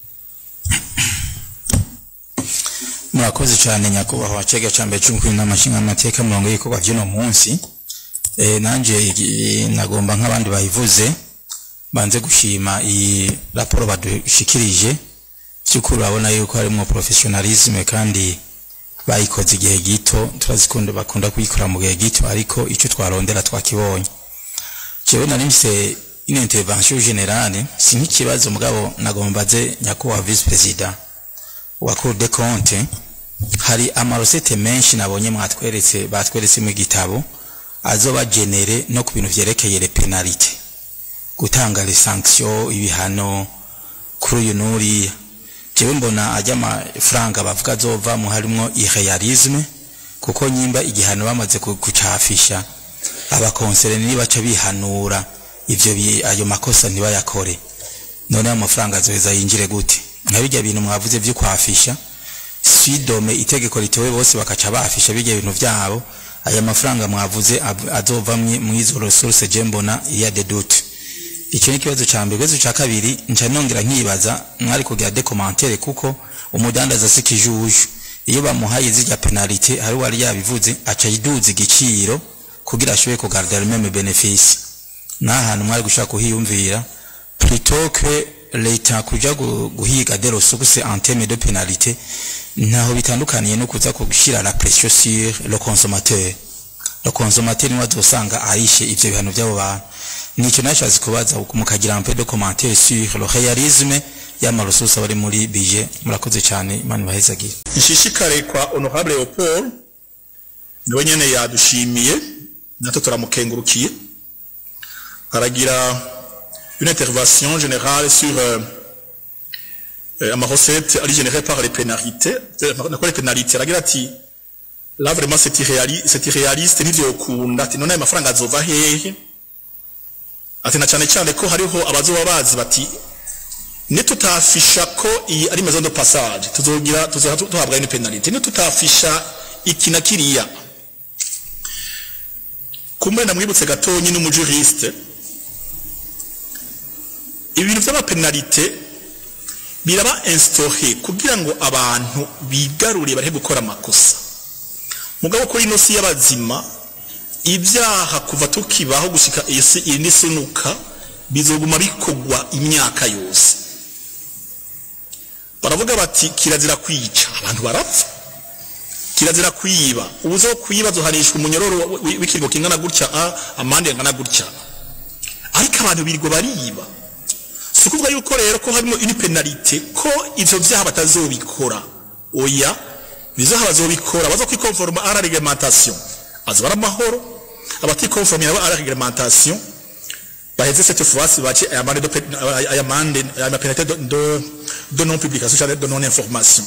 murakoze cyane nyakubahwa cega cya mbere cy'umukuru n'amashinga amateka mirongo y'ibikorwa by'uno munsi Eh, nanje eh, nagomba nk'abandi bayivuze banze gushima iyi raporo badushikirije by'ukuri urabona yuko harimo professionalisme kandi bayikoze igihe gito turazikunda bakunda kuyikora mu gihe gito ariko icyo twarondera twakibonye jewe nari mfise une intervention générale si nk'ikibazo mugabo nagomba ze nyakubahwa vice president wa Cour des comptes hari amarosete menshi nabonye mwatweretse batweretse mu gitabo azoba genere no ku bintu vyerekeye le penalite gutanga les sanctions ibihano kuri uyu n'uriya jewe mbona ajya amafaranga bavuga azovamo harimwo irrealisme kuko nyimba igihano bamaze ku- kucafisha abakonsere nibaca bihanura ivyo bi- ayo makosa ntibayakore none ayo mafaranga azoheza yinjire gute nka bijya bintu mwavuze vyo kwafisha swidome itegeko ritewe bose bakaca bafisha bijya bintu vyabo aya mafaranga mwavuze ab- azova mwi- mwizo resource je mbona iya de doute icyo ni ikibazo cya mbere ikibazo cya kabiri nca nongera nkibaza mwari kugira de commentaire kuko umudandaza si kijuju iyo bamuhaye zirya penalite hari wari yabivuze aca yiduza igiciro kugira ashobore kugaragara meme benefice n'ahantu mwari gushaka kuhiyumvira plutôt que leta kuja gu- guhiga de ressources en termes de pénalité ntaho bitandukaniye no kuza gushyira la pression sur le consommateur le consommateur niwe azosanga arishe ivyo bihano by'abo bantu nicyo nashatse kubaza mukagira un peu de commentaire sur le réalisme y'amaresources bari muri budget murakoze cyane imana ibahezagire nshishikare kwa honorable Leopold niwe nyene yadushimiye natwe turamukengurukiye aragira une intervention générale sur euh, euh, ama recette ari générée par les pénalités euh, nakora les pénalités aragira ati là vraiment c'est irréaliste c'est irréaliste nivyo ukunda ati none ayo mafaranga azova hehe ati na cyane cyane ko hariho abazoba bazi bati nitutafisha ko iyi ari maison de passage tuzogira tuzoha tuhabwa ni penalty nitutafisha iki na kiriya kumbe namwibutse gatonyi n'umujuriste ibintu by'amapenalite biraba instauré kugira ngo abantu bigarure bareke gukora amakosa mugabo kuri ino si y'abazima ibyaha kuva tukibaho gushika isi indi sunuka bizoguma bikogwa imyaka yose baravuga bati kirazira kwica abantu barapfa kirazira kwiba ubuzo kwiba zohanishwa umunyororo wi- w'ikiringo kingana gutya a amande angana gutya ariko abantu birirwa bariba si ukuvuga yuko rero ko harimo une penalite ko ivyo vyaha batazobikora oya bizaha bazobikora baza kwikonforma à la réglementation azoba ari amahoro abatikonformira à la réglementation baheze cette fois ci bace aya mande de pe- aya mande aya penalite de, de, de non publication cyangwa de non information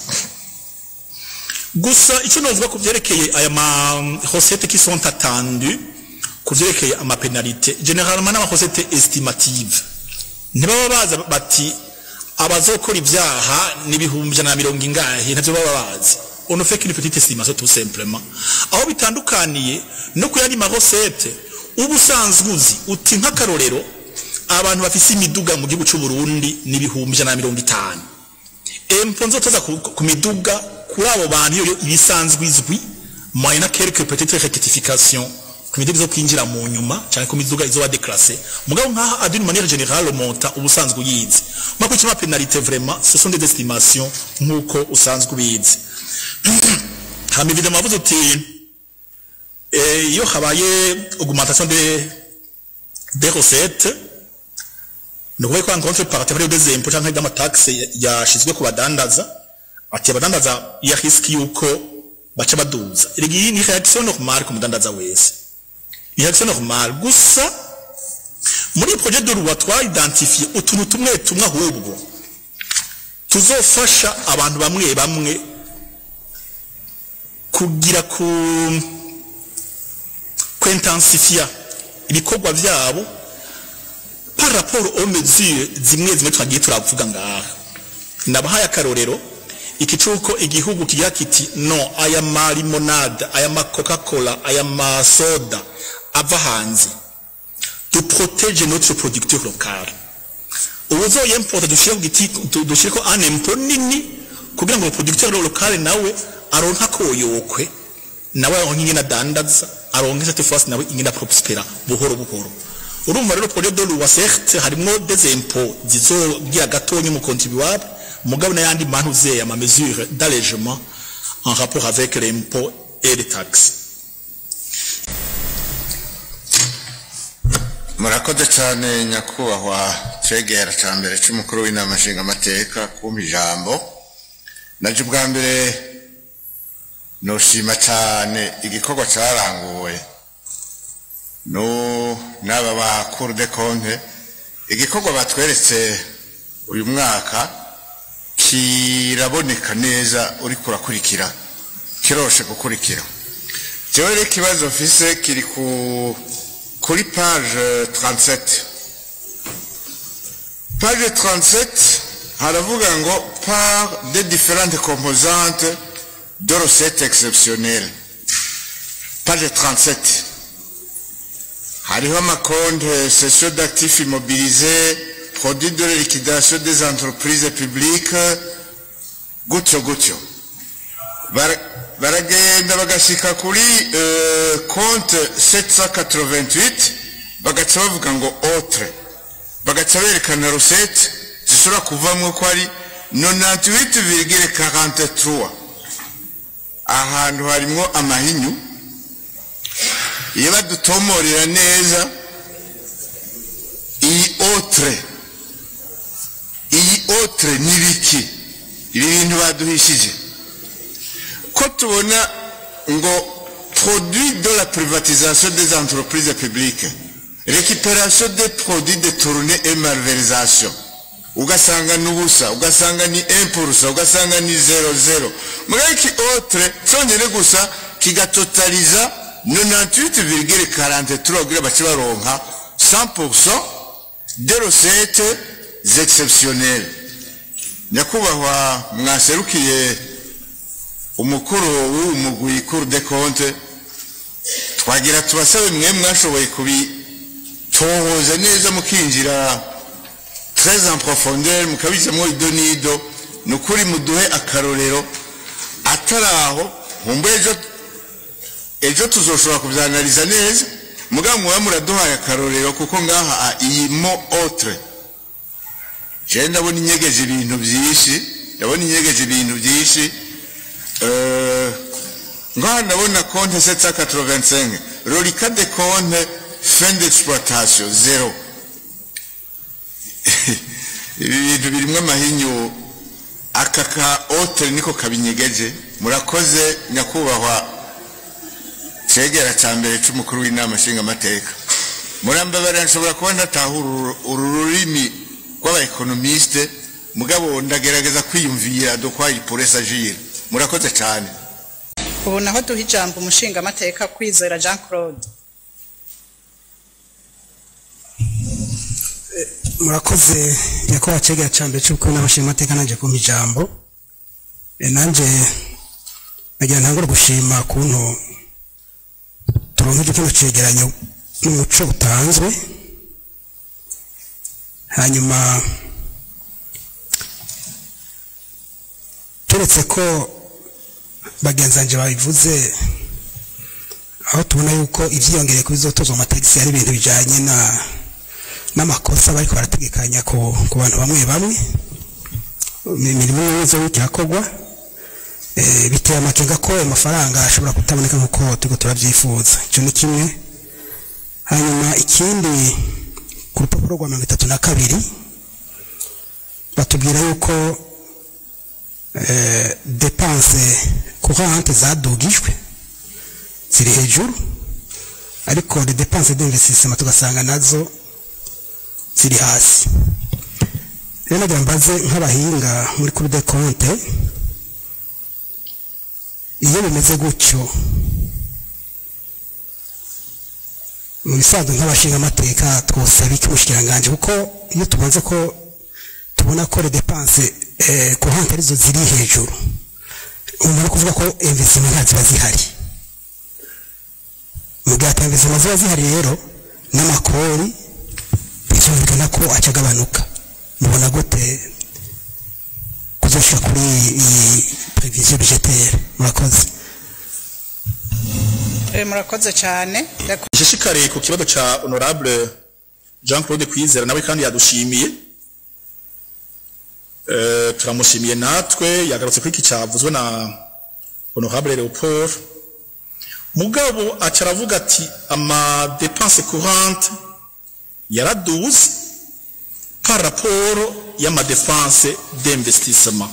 gusa icyo novuga ku byerekeye aya ma recette qui sont attendues ku byerekeye ama penalite généralement n'ama recette estimative ntibaba baza bati abazokora ibyaha n'ibihumbi ijana na mirongo ingahe ntabyo baba bazi on ne fait qu'une petite estimation tout simplement aho bitandukaniye no ku yandi ma recette uba usanzwe uzi uti nk'akarorero abantu bafise imiduga mu gihugu cy'u Burundi n'ibihumbi ijana na mirongo itanu empo nzotoza ku, ku miduga kuri abo bantu iyo ibisanzwe izwi moyena quelque petite rectification ku miduga zo kwinjira mu nyuma cyangwa ku miduga izoba déclassée mugabo nkaha d'une manière générale monta ubusanzwe uyizi mako cyuma penalité vraiment ce sont des estimations nkuko usanzwe ubizi hama évidemment avuze uti eh, iyo habaye augmentation des des recettes ni ukuvuga ko en contrepartie hariho des impôts cyangwa y'amataxe yashizwe ku badandaza ati abadandaza ya riski yuko baca baduza erega iyi ni reaction normale ku mudandaza wese ni reaction normale gusa muri projet de loi twaidentifiye utuntu tumwe tumwe ahubwo tuzofasha abantu bamwe bamwe kugira ku kwintensifia ibikorwa vyabo par rapport aux mesures zimwe zimwe twagiye turavuga ngaha ndabahaye akarorero iki cuko igihugu kigira kiti no aya ma limonade aya ma coca cola aya ma soda ava hanze tu protège notre producteur local ubuzoyemporta dushire ku giti du- dushireko un impôt nini kugira ngo producteur local nawe aronka koyokwe nawe aronka ingene adandaza aronke cette fois nawe ingene aprospera buhoro buhoro urumva rero projet de loi certes harimo des impôts zizogira gatonya mu contribuable mugabo n'ayandi mantu zeye ama mesure d'allègement en rapport avec l'impôt et les taxes murakoze cyane nyakubahwa cegera cya mbere cy'umukuru w'inama nshingamateka kumpa ijambo naje ubwa mbere nushima cyane igikorwa cyaranguwe no n'aba ba cour de compte igikorwa batweretse uyu mwaka kiraboneka neza uri kurakurikira kiroshe gukurikira jewe rero ikibazo mfise kiri ku kuri page 37 page 37 haravuga ngo par des différentes composantes de recettes exceptionnelles page 37 hariho amakonte cession d'actifs immobilisés produits de la liquidation des entreprises publiques gutyo gutyo Bara- baragenda bagashika kuri eh, konte 788 bagaca bavuga ngo autre bagaca berekana recette zishobora kuvamwo ko ari 98,43 ahantu harimwo amahinyu iyo badutomorera neza iyi autre iyi autre ni biki ibi bintu baduhishije ko tubona ngo produit de la privatisation des entreprises publiques récupération des produits détournés et malversation ugasanga ni ubusa ugasanga ni impurusa ugasanga ni zero zero muri iki autre cyonyine gusa kigatotaliza 98,43 kugira bace baronka 100% de recettes exceptionnelles nyakubahwa mwaserukiye umukuru w'uwo mugwi cour de compte twagira tubasabe mwe mwashoboye kubitohoza neza mukinjira très en profondeur mukabijamwo ido n'ido ni ukuri muduhe akarorero atari aho nkumva ejo ejo tuzoshobora kubyanaliza neza mugabo muba muraduhaye akarorero kuko ngaha ah, iyi mo autre je ndabona inyegeje ibintu byinshi ndabona inyegeje ibintu byinshi Euh, ngaha ndabona konte 785 reliquat de compte fin d'exploitation zero ibi bintu birimwo amahinyu aka ka otere niko kabinyegeje murakoze nyakubahwa cegera ca mbere c'umukuru w'inama nshingamateka murambabarira nshobora kuba ndatahura uru- uru rurimi rw'abaekonomiste mugabo ndagerageza kwiyumvira de quoi il pourrait s'agir murakoze cane ubu naho duha ijambo umushingamateka kwizera jean claude murakoze nyakubahwa cegera ca mbere c'ubukuru n'abashingamateka nanje kumpa ijambo Eh, nanje nagira ntangure gushima kuntu turonkeje kino cegeranyo n'umuco utanzwe hanyuma keretse ko bagenzi banje babivuze aho tubona yuko ivyiyongereye ku bizotozwa amatagisi ari ibintu bijanye na n'amakosa bariko barategekanya ku, ku bantu bamwe bamwe imirimo yose irakorwa eh, biteye amakenga ko ayo mafaranga ashobora kutaboneka nk'uko turiko turavyifuza ico ni kimwe hanyuma ikindi ku rupapuro rwa mirongo itatu na kabiri batubwira yuko eh, depanse courante zadugijwe ziri hejuru ariko les dépenses d'investissement tugasanga nazo ziri hasi rero nagira mbaze nk'abahinga muri kuri de compte iyo bimeze gutyo mu bisanzwe nk'abashinga amateka twosaba iki umushikiranganji kuko iyo tubanze ko tubona ko les dépenses eh, courante arizo ziri hejuru umuntu ari kuvuga ko investissement nta ziba zihari mu gihe ata investissement ziba zihari rero n'amakori bizumvikana ko acagabanuka mubona gute kuzoshika kuri iyi prevision budgetaire murakoze Eh, murakoze cyane Reka- ishishikariye ku kibazo ca honorable Jean Claude Kwizera nawe kandi yadushimiye Eh, turamushimiye natwe yagarutse kuri iki cyavuzwe na honorable Leopold mugabo aca aravuga ati ama dépenses courantes yaraduze par rapport y'ama dépenses d'investissement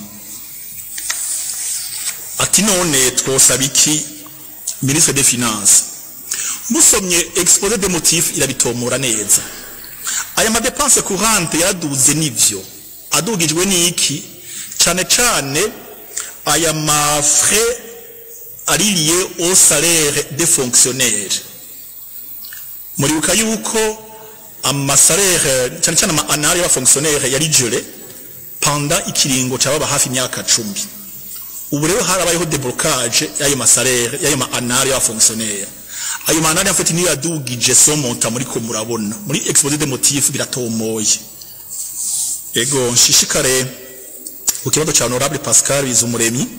ati none twosaba iki ministre des finances musomye exposé des motifs irabitomora neza aya madepense courante yaraduze nivyo adugijwe n'iki cane cane aya mafrais ari lié au salaire des fonctionnaires muribuka yuko amasalaire cane cane ama annuaire y'abafonctionnaire yari gelé pendant ikiringo cababa hafi imyaka cumi ubu rero harabayeho deblocage y'ayo masalaire y'ayo ma annuaire y'abafonctionnaire ayo ma annuaire en fait niyo yadugije son montant muri ko murabona muri exposé des motifs biratomoye ego nshishikare ku kibazo ca honorable Pascal Bizumuremyi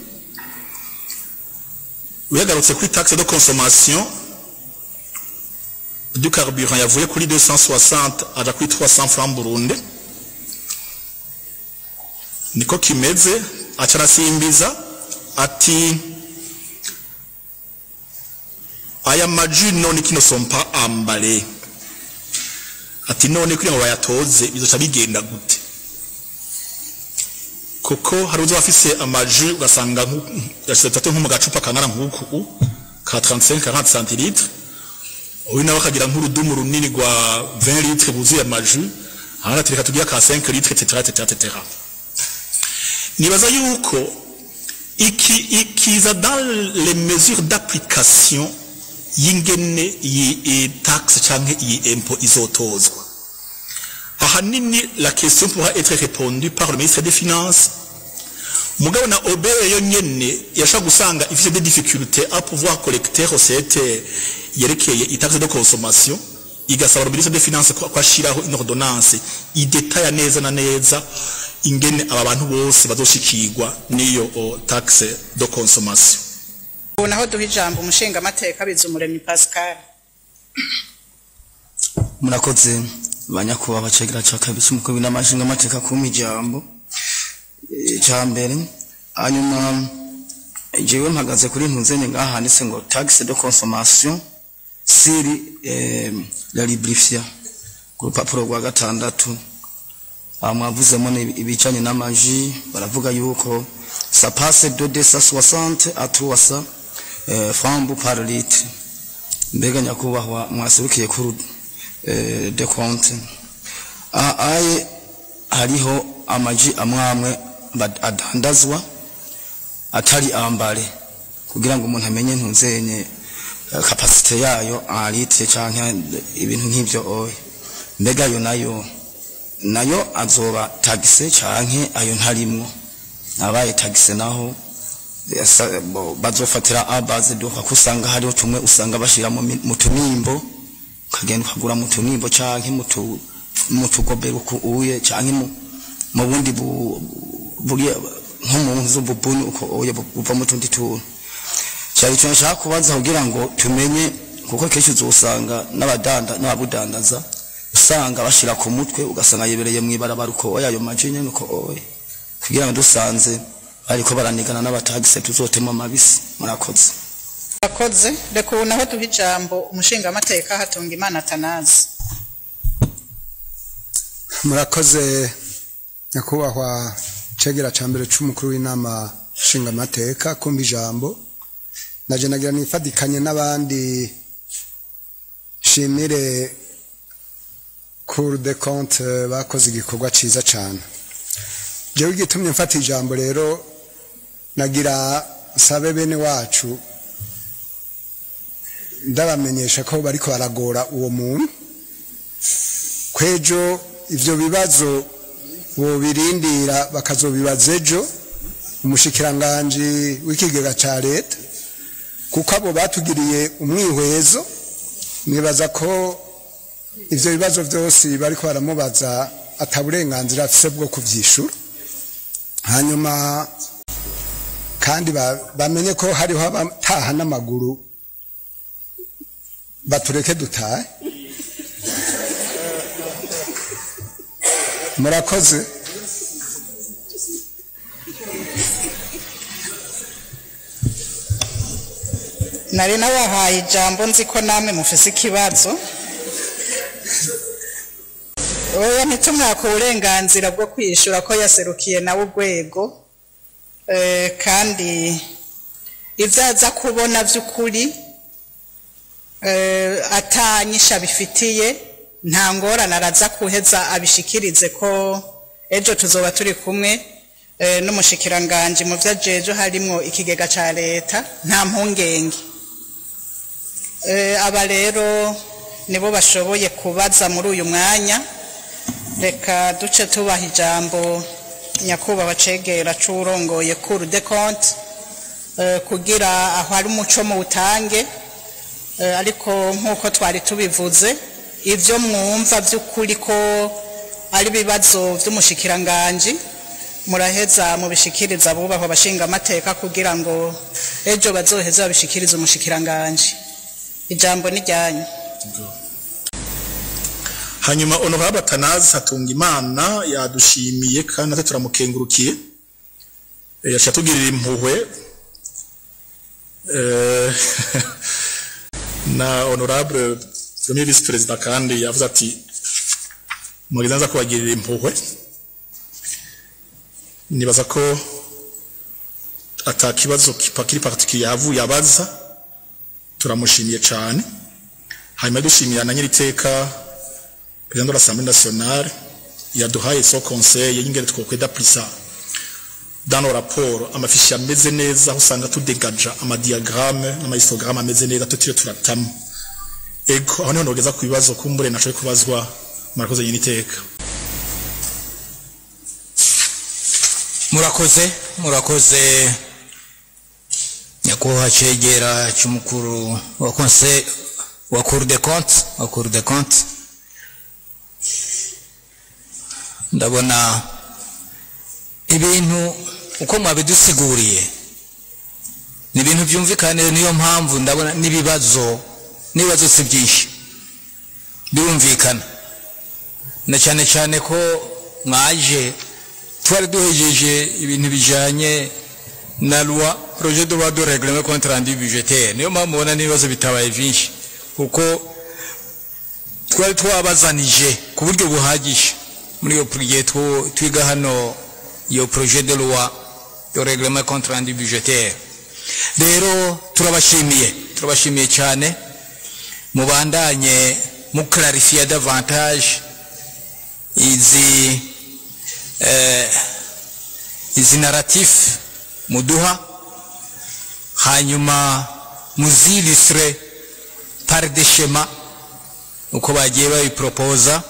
uyagarutse kuri taxe de consommation du carburant yavuye kuri 260 aja kuri 300 francs Burundi niko kimeze aca arasimbiza ati aya maji none kino sont pas emballés ati none kugira ngo bayatoze bizoca bigenda gute kuko hari uzo afise amaji ugasanga yashyize nko mu gacupa kangana nk'uku ka 35 40 centilitres uyu nawe akagira nk'urudumu runini rwa 20 litres buzuye amaji ahandi ati reka tugira ka 5 litres etc etc etc nibaza yuko iki ikiza dans les mesures d'application y'ingene iyi taxe canke iyi impôt izotozwa ahanini la question pourra être répondue par le ministre des finances mugabo na obere yo nyene yashaka gusanga ifite des difficultés à pouvoir collecter recette yerekeye itaxe de consommation igasaba le ministre des finances ko ashiraho une ordonnance idetaya neza na neza ingene aba bantu bose bazoshikirwa n'iyo o, taxe de consommation ubu naho duha ijambo umushinga amateka bizumuremyi pascal murakoze banyakubahwa cegera ca kabiri c'umukuru w'inamashinga amateka kumpa ijambo icya mbere hanyuma jewe mpagaze kuri ntuzenye ngaha handitse ngo taxe de consommation siri eh, la librifia ku rupapuro rwa gatandatu aha mwavuzemo ni ibijanye n'amaji baravuga yuko ça passe de 260 à 300 eh, francs par litre mbega nyakubahwa mwaserukiye kuri eh, de compte aha aye hariho amaji amwe amwe bad- adandazwa atari ambare kugira ngo umuntu amenye ntuzenye eh, kapasite yayo en litre canke ibintu nk'ivyo oya mbega yo nayo nayo azoba tagise canke ayo ntarimwo abaye tagise naho yasa- bo- bazofatira abaze duka kusanga hariho tumwe usanga bashira mu mi- mu tunimbo ukagenda ukagura mu tunimbo canke mu tu- mu tugobero uye canke mu mu bundi bu- buriya nko mu nzu bubuni uko oya bu- buva mu tundi tuntu cyari cyo nshaka kubaza kugira ngo tumenye kuko kenshi uzosanga n'abadanda n'ababudandaza usanga bashira ku mutwe ugasanga yebereye mu ibarabara uko oya ayo maji nyene uko oya kugira ngo dusanze bariko baranigana n'abatagise tuzotema amabisi murakoze Akoze reka ubu naho duha ijambo umushingamateka hatunga imana atanazi murakoze nyakubahwa cegera ca mbere c'umukuru w'inama nshingamateka kumva ijambo naje nagira nifadikanye n'abandi shimire cour de compte bakoze igikorwa ciza cane jewe igitumye mfata ijambo rero nagira sabe bene wacu ndabamenyesha ko bariko baragora uwo muntu kwejo ivyo bibazo bobirindira bakazobibaza ejo umushikiranganji w'ikigega ca leta kuko abo batugiriye umwihwezo nibaza ko ivyo bibazo vyose bariko baramubaza ata burenganzira afise bwo kuvyishura hanyuma kandi ba- bamenye ko hariho abataha n'amaguru batureke dutahe murakoze nari nabahaye ijambo nzi ko namwe mufise ikibazo oya ntitumwaka uburenganzira bwo kwishura ko yaserukiye nawe urwego Eh, kandi ibyo aza kubona by'ukuri eh, atanyisha bifitiye nta ngorane araza kuheza abishikirize ko ejo tuzoba turi kumwe eh, n'umushikiranganji mu byo ajejo harimwo ikigega ca leta nta mpungenge Eh, aba rero nibo bashoboye kubaza muri uyu mwanya reka duce tubaha ijambo nyakubahwa cegera c'uwurongoye cour de compte eh, kugira aho hari umuco mu butange Eh, ariko nk'uko twari tubivuze ibyo mwumva by'ukuri ko ari ibibazo by'umushikiranganji muraheza mubishikiriza abubahwa abashinga amateka kugira ngo ejo bazoheze babishikirize umushikiranganji ijambo ni ryanyu hanyuma honorable atanazi hatunga imana yadushimiye kandi natwe turamukengurukiye Eh, yaciye atugirira impuhwe Eh, na honorable premier vice perezida kandi yavuze ati mugize neza kubagirira impuhwe nibaza ko ata kibazo kipa- kiri particulier yavuye abaza turamushimiye cyane hanyuma dushimira na nyiriteka président de l'Assemblée nationale yaduhaye so conseil y'ingene twokweda plisa dans nos rapports amafishi ameze neza aho usanga tudegaja amadiagramme n'amahistogramme ameze neza tutiriwe turatamo ego aho niho nogeza ku bibazo kumbure nashoboye kubazwa murakoze nyiriteka murakoze murakoze nyakubahwa cegera cy'umukuru wa conseil wa cour de compte wa cour de compte ndabona ibintu uko mwabidusiguriye ni ibintu byumvikana niyo mpamvu ndabona n'ibibazo n'ibibazo si byinshi birumvikana na cyane cyane ko mwaje twari duhejeje ibintu bijanye na loi projet de loi de règlement compte rendu budgétaire niyo mpamvu mubona n'ibibazo bitabaye byinshi kuko twari twabazanije ku buryo buhagije muri iyo gihe twu- twiga hano iyo projet de loi yo reglement contre rendu budgetaire rero turabashimiye turabashimiye cyane mubandanye muklarifiya davantage izi eh, izi narratif muduha hanyuma muzilistre par des schémas uko bagiye babiporopoza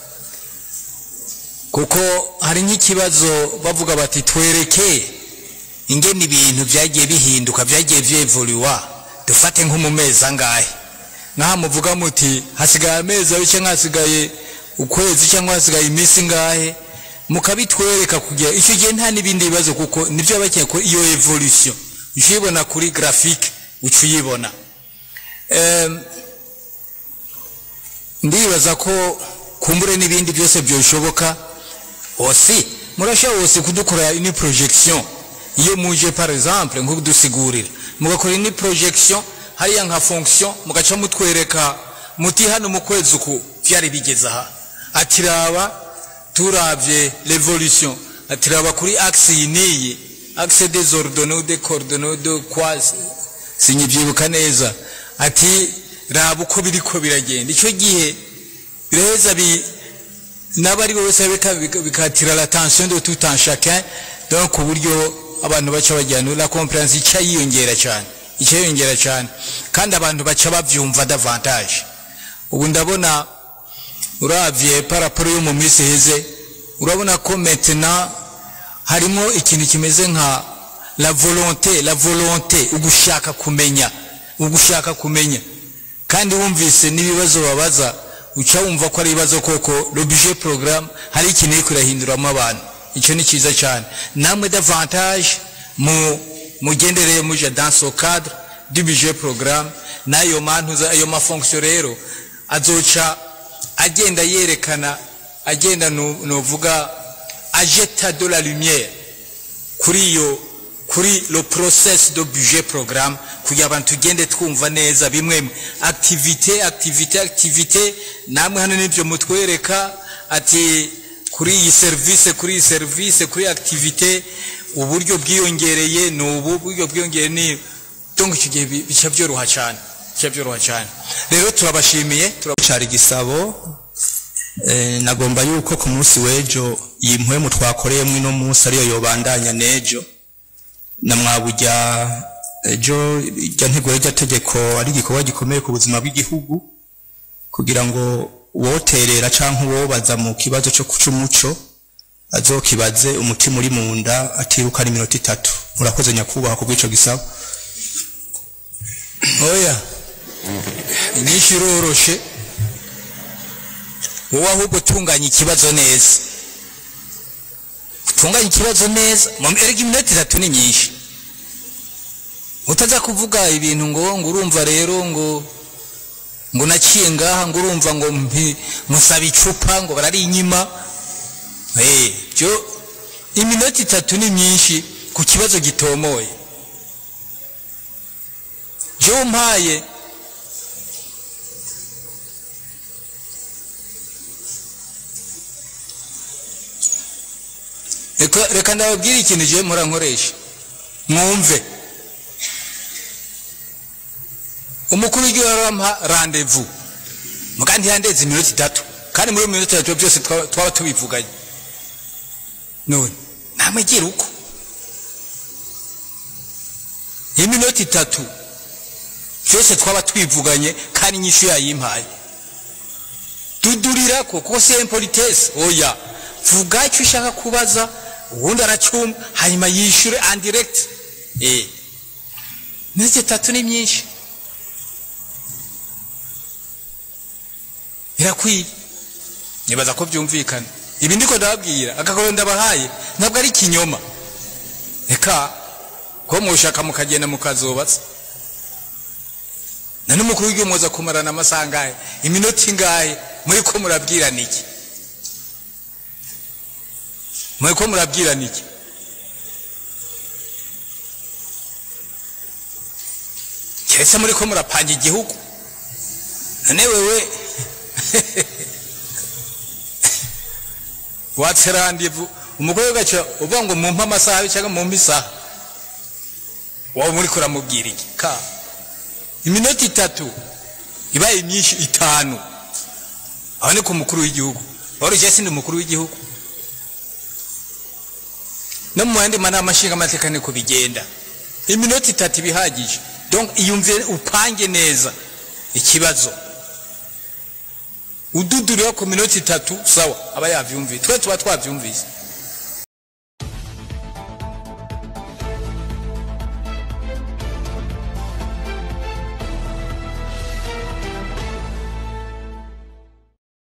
kuko hari nk'ikibazo bavuga bati twereke ingene ibintu byagiye bihinduka byagiye byevoluwa dufate nko mu mezi angahe nk'aha muvuga muti hasigaye amezi abiri cyangwa hasigaye ukwezi cyangwa hasigaye iminsi ingahe mukabitwereka kugira icyo gihe nta n'ibindi bibazo kuko nibyo baba bakeneye ko iyo evolution uca uyibona kuri graphique uca uyibona Em, ndibaza ko kumbure n'ibindi byose byoshoboka osi murashobora wose kudukora ini projection iyo muje par exemple nko kudusigurira mugakora ini projection hariya nka fonction mugaca mutwereka muti hano mu kwezi uku byari bigeze aha ati raba turavye l'évolution ati raba kuri axe iyi n'iyi axe des ordonnées ou des coordonnées de quoi sinyibyibuka neza ati raba uko biriko biragenda icyo gihe biraheza bi n'abari bose bika- bika- bikatira l'attention de tout un chacun donc ku buryo abantu baca bajyana la compréhension ica yiyongera cyane ica yiyongera cyane kandi abantu baca bavyumva davantage ubu ndabona uravye paraporo yo mu minsi iheze urabona ko maintenant harimo ikintu kimeze nka la volonté la volonté ugushaka kumenya ugushaka kumenya kandi wumvise n'ibibazo babaza uca wumva ko ari ibibazo koko le budget programme hari ikintu iri kurahinduramo abantu icyo ni cyiza cyane namwe davantage mu mugendereye muje dans ce cadre du budget programme n'ayo mantuza ayo mafonction rero azoca agenda yerekana agenda nu- nuvuga ajeta de la lumière kuri iyo kuri le process de budget programme kugira abantu tugende twumva neza bimwe activité activité activité namwe hano nibyo mutwereka ati kuri iyi service kuri iyi service kuri iyi activité uburyo bwiyongereye ni ubu uburyo bwiyongereye ni donc icyo gihe bi- bica byoroha cyane bica byoroha cyane rero turabashimiye turab- cari gisabo eh, nagomba yuko ku munsi w'ejo iyi mpwemu twakoreyemo ino munsi ariyo yobandanya n'ejo na mwabujya ejo irya ntego y'irya tegeko ari igikorwa gikomeye ku buzima bw'igihugu kugira ngo uwoterera canke uwobaza mu kibazo cyo c'umuco azokibaze umutima uri mu nda atiruka ari iminota itatu murakoze nyakubahwa ku bw'ico gisabo oya inyinshi iroroshe wowe ahubwo utunganya ikibazo neza utunganya ikibazo neza mu erega iminota itatu ni myinshi utaza kuvuga ibintu ngo ngo urumva rero ngo ngo naciye ngaha ngo urumva ngo mpi- musaba icupa ngo barari inyima Eh, byo iminota itatu ni myinshi ku kibazo gitomoye byo mpaye reka reka ndababwire ikintu je mpora nkoresha mwumve umukuru w'igihugu arampa randevu muga ntiyandeze iminota itatu kandi muri iyo minota itatu byose twaba twaba tubivuganye none namwe gira uko iminota itatu byose twaba twivuganye kandi inyishu yayimpaye dudurira ko kuko si impolitese oya vuga icyo ushaka kubaza ubundi aracyumva hanyuma yishyure andiregiti eh iminota itatu ni myinshi birakwiye nibaza ko byumvikana ibi ndiko ndababwira agakoro ndabahaye ntabwo ari ikinyoma reka ko mushaka mukagenda mukazubatsa na n'umukuru w'igihugu muza kumarana amasaha angahe iminota ingahe muri ko murabwirana iki muri ko murabwirana iki keretse muri ko murapanga igihugu none wewe watse randevu umugore ugaca uvuga ngo mumpe amasaha abiri cyangwa mumpe isaha waba muri kuramubwira iki ka iminota itatu ibaye myinshi itanu aho ni ku mukuru w'igihugu wari ujya sindi umukuru w'igihugu no mu yandi manama nshingamateka niko bigenda iminota itatu ibihagije donc iyumvire upange neza ikibazo ududurira ku minota itatu sawa aba yavyumvise twe tuba twavyumvise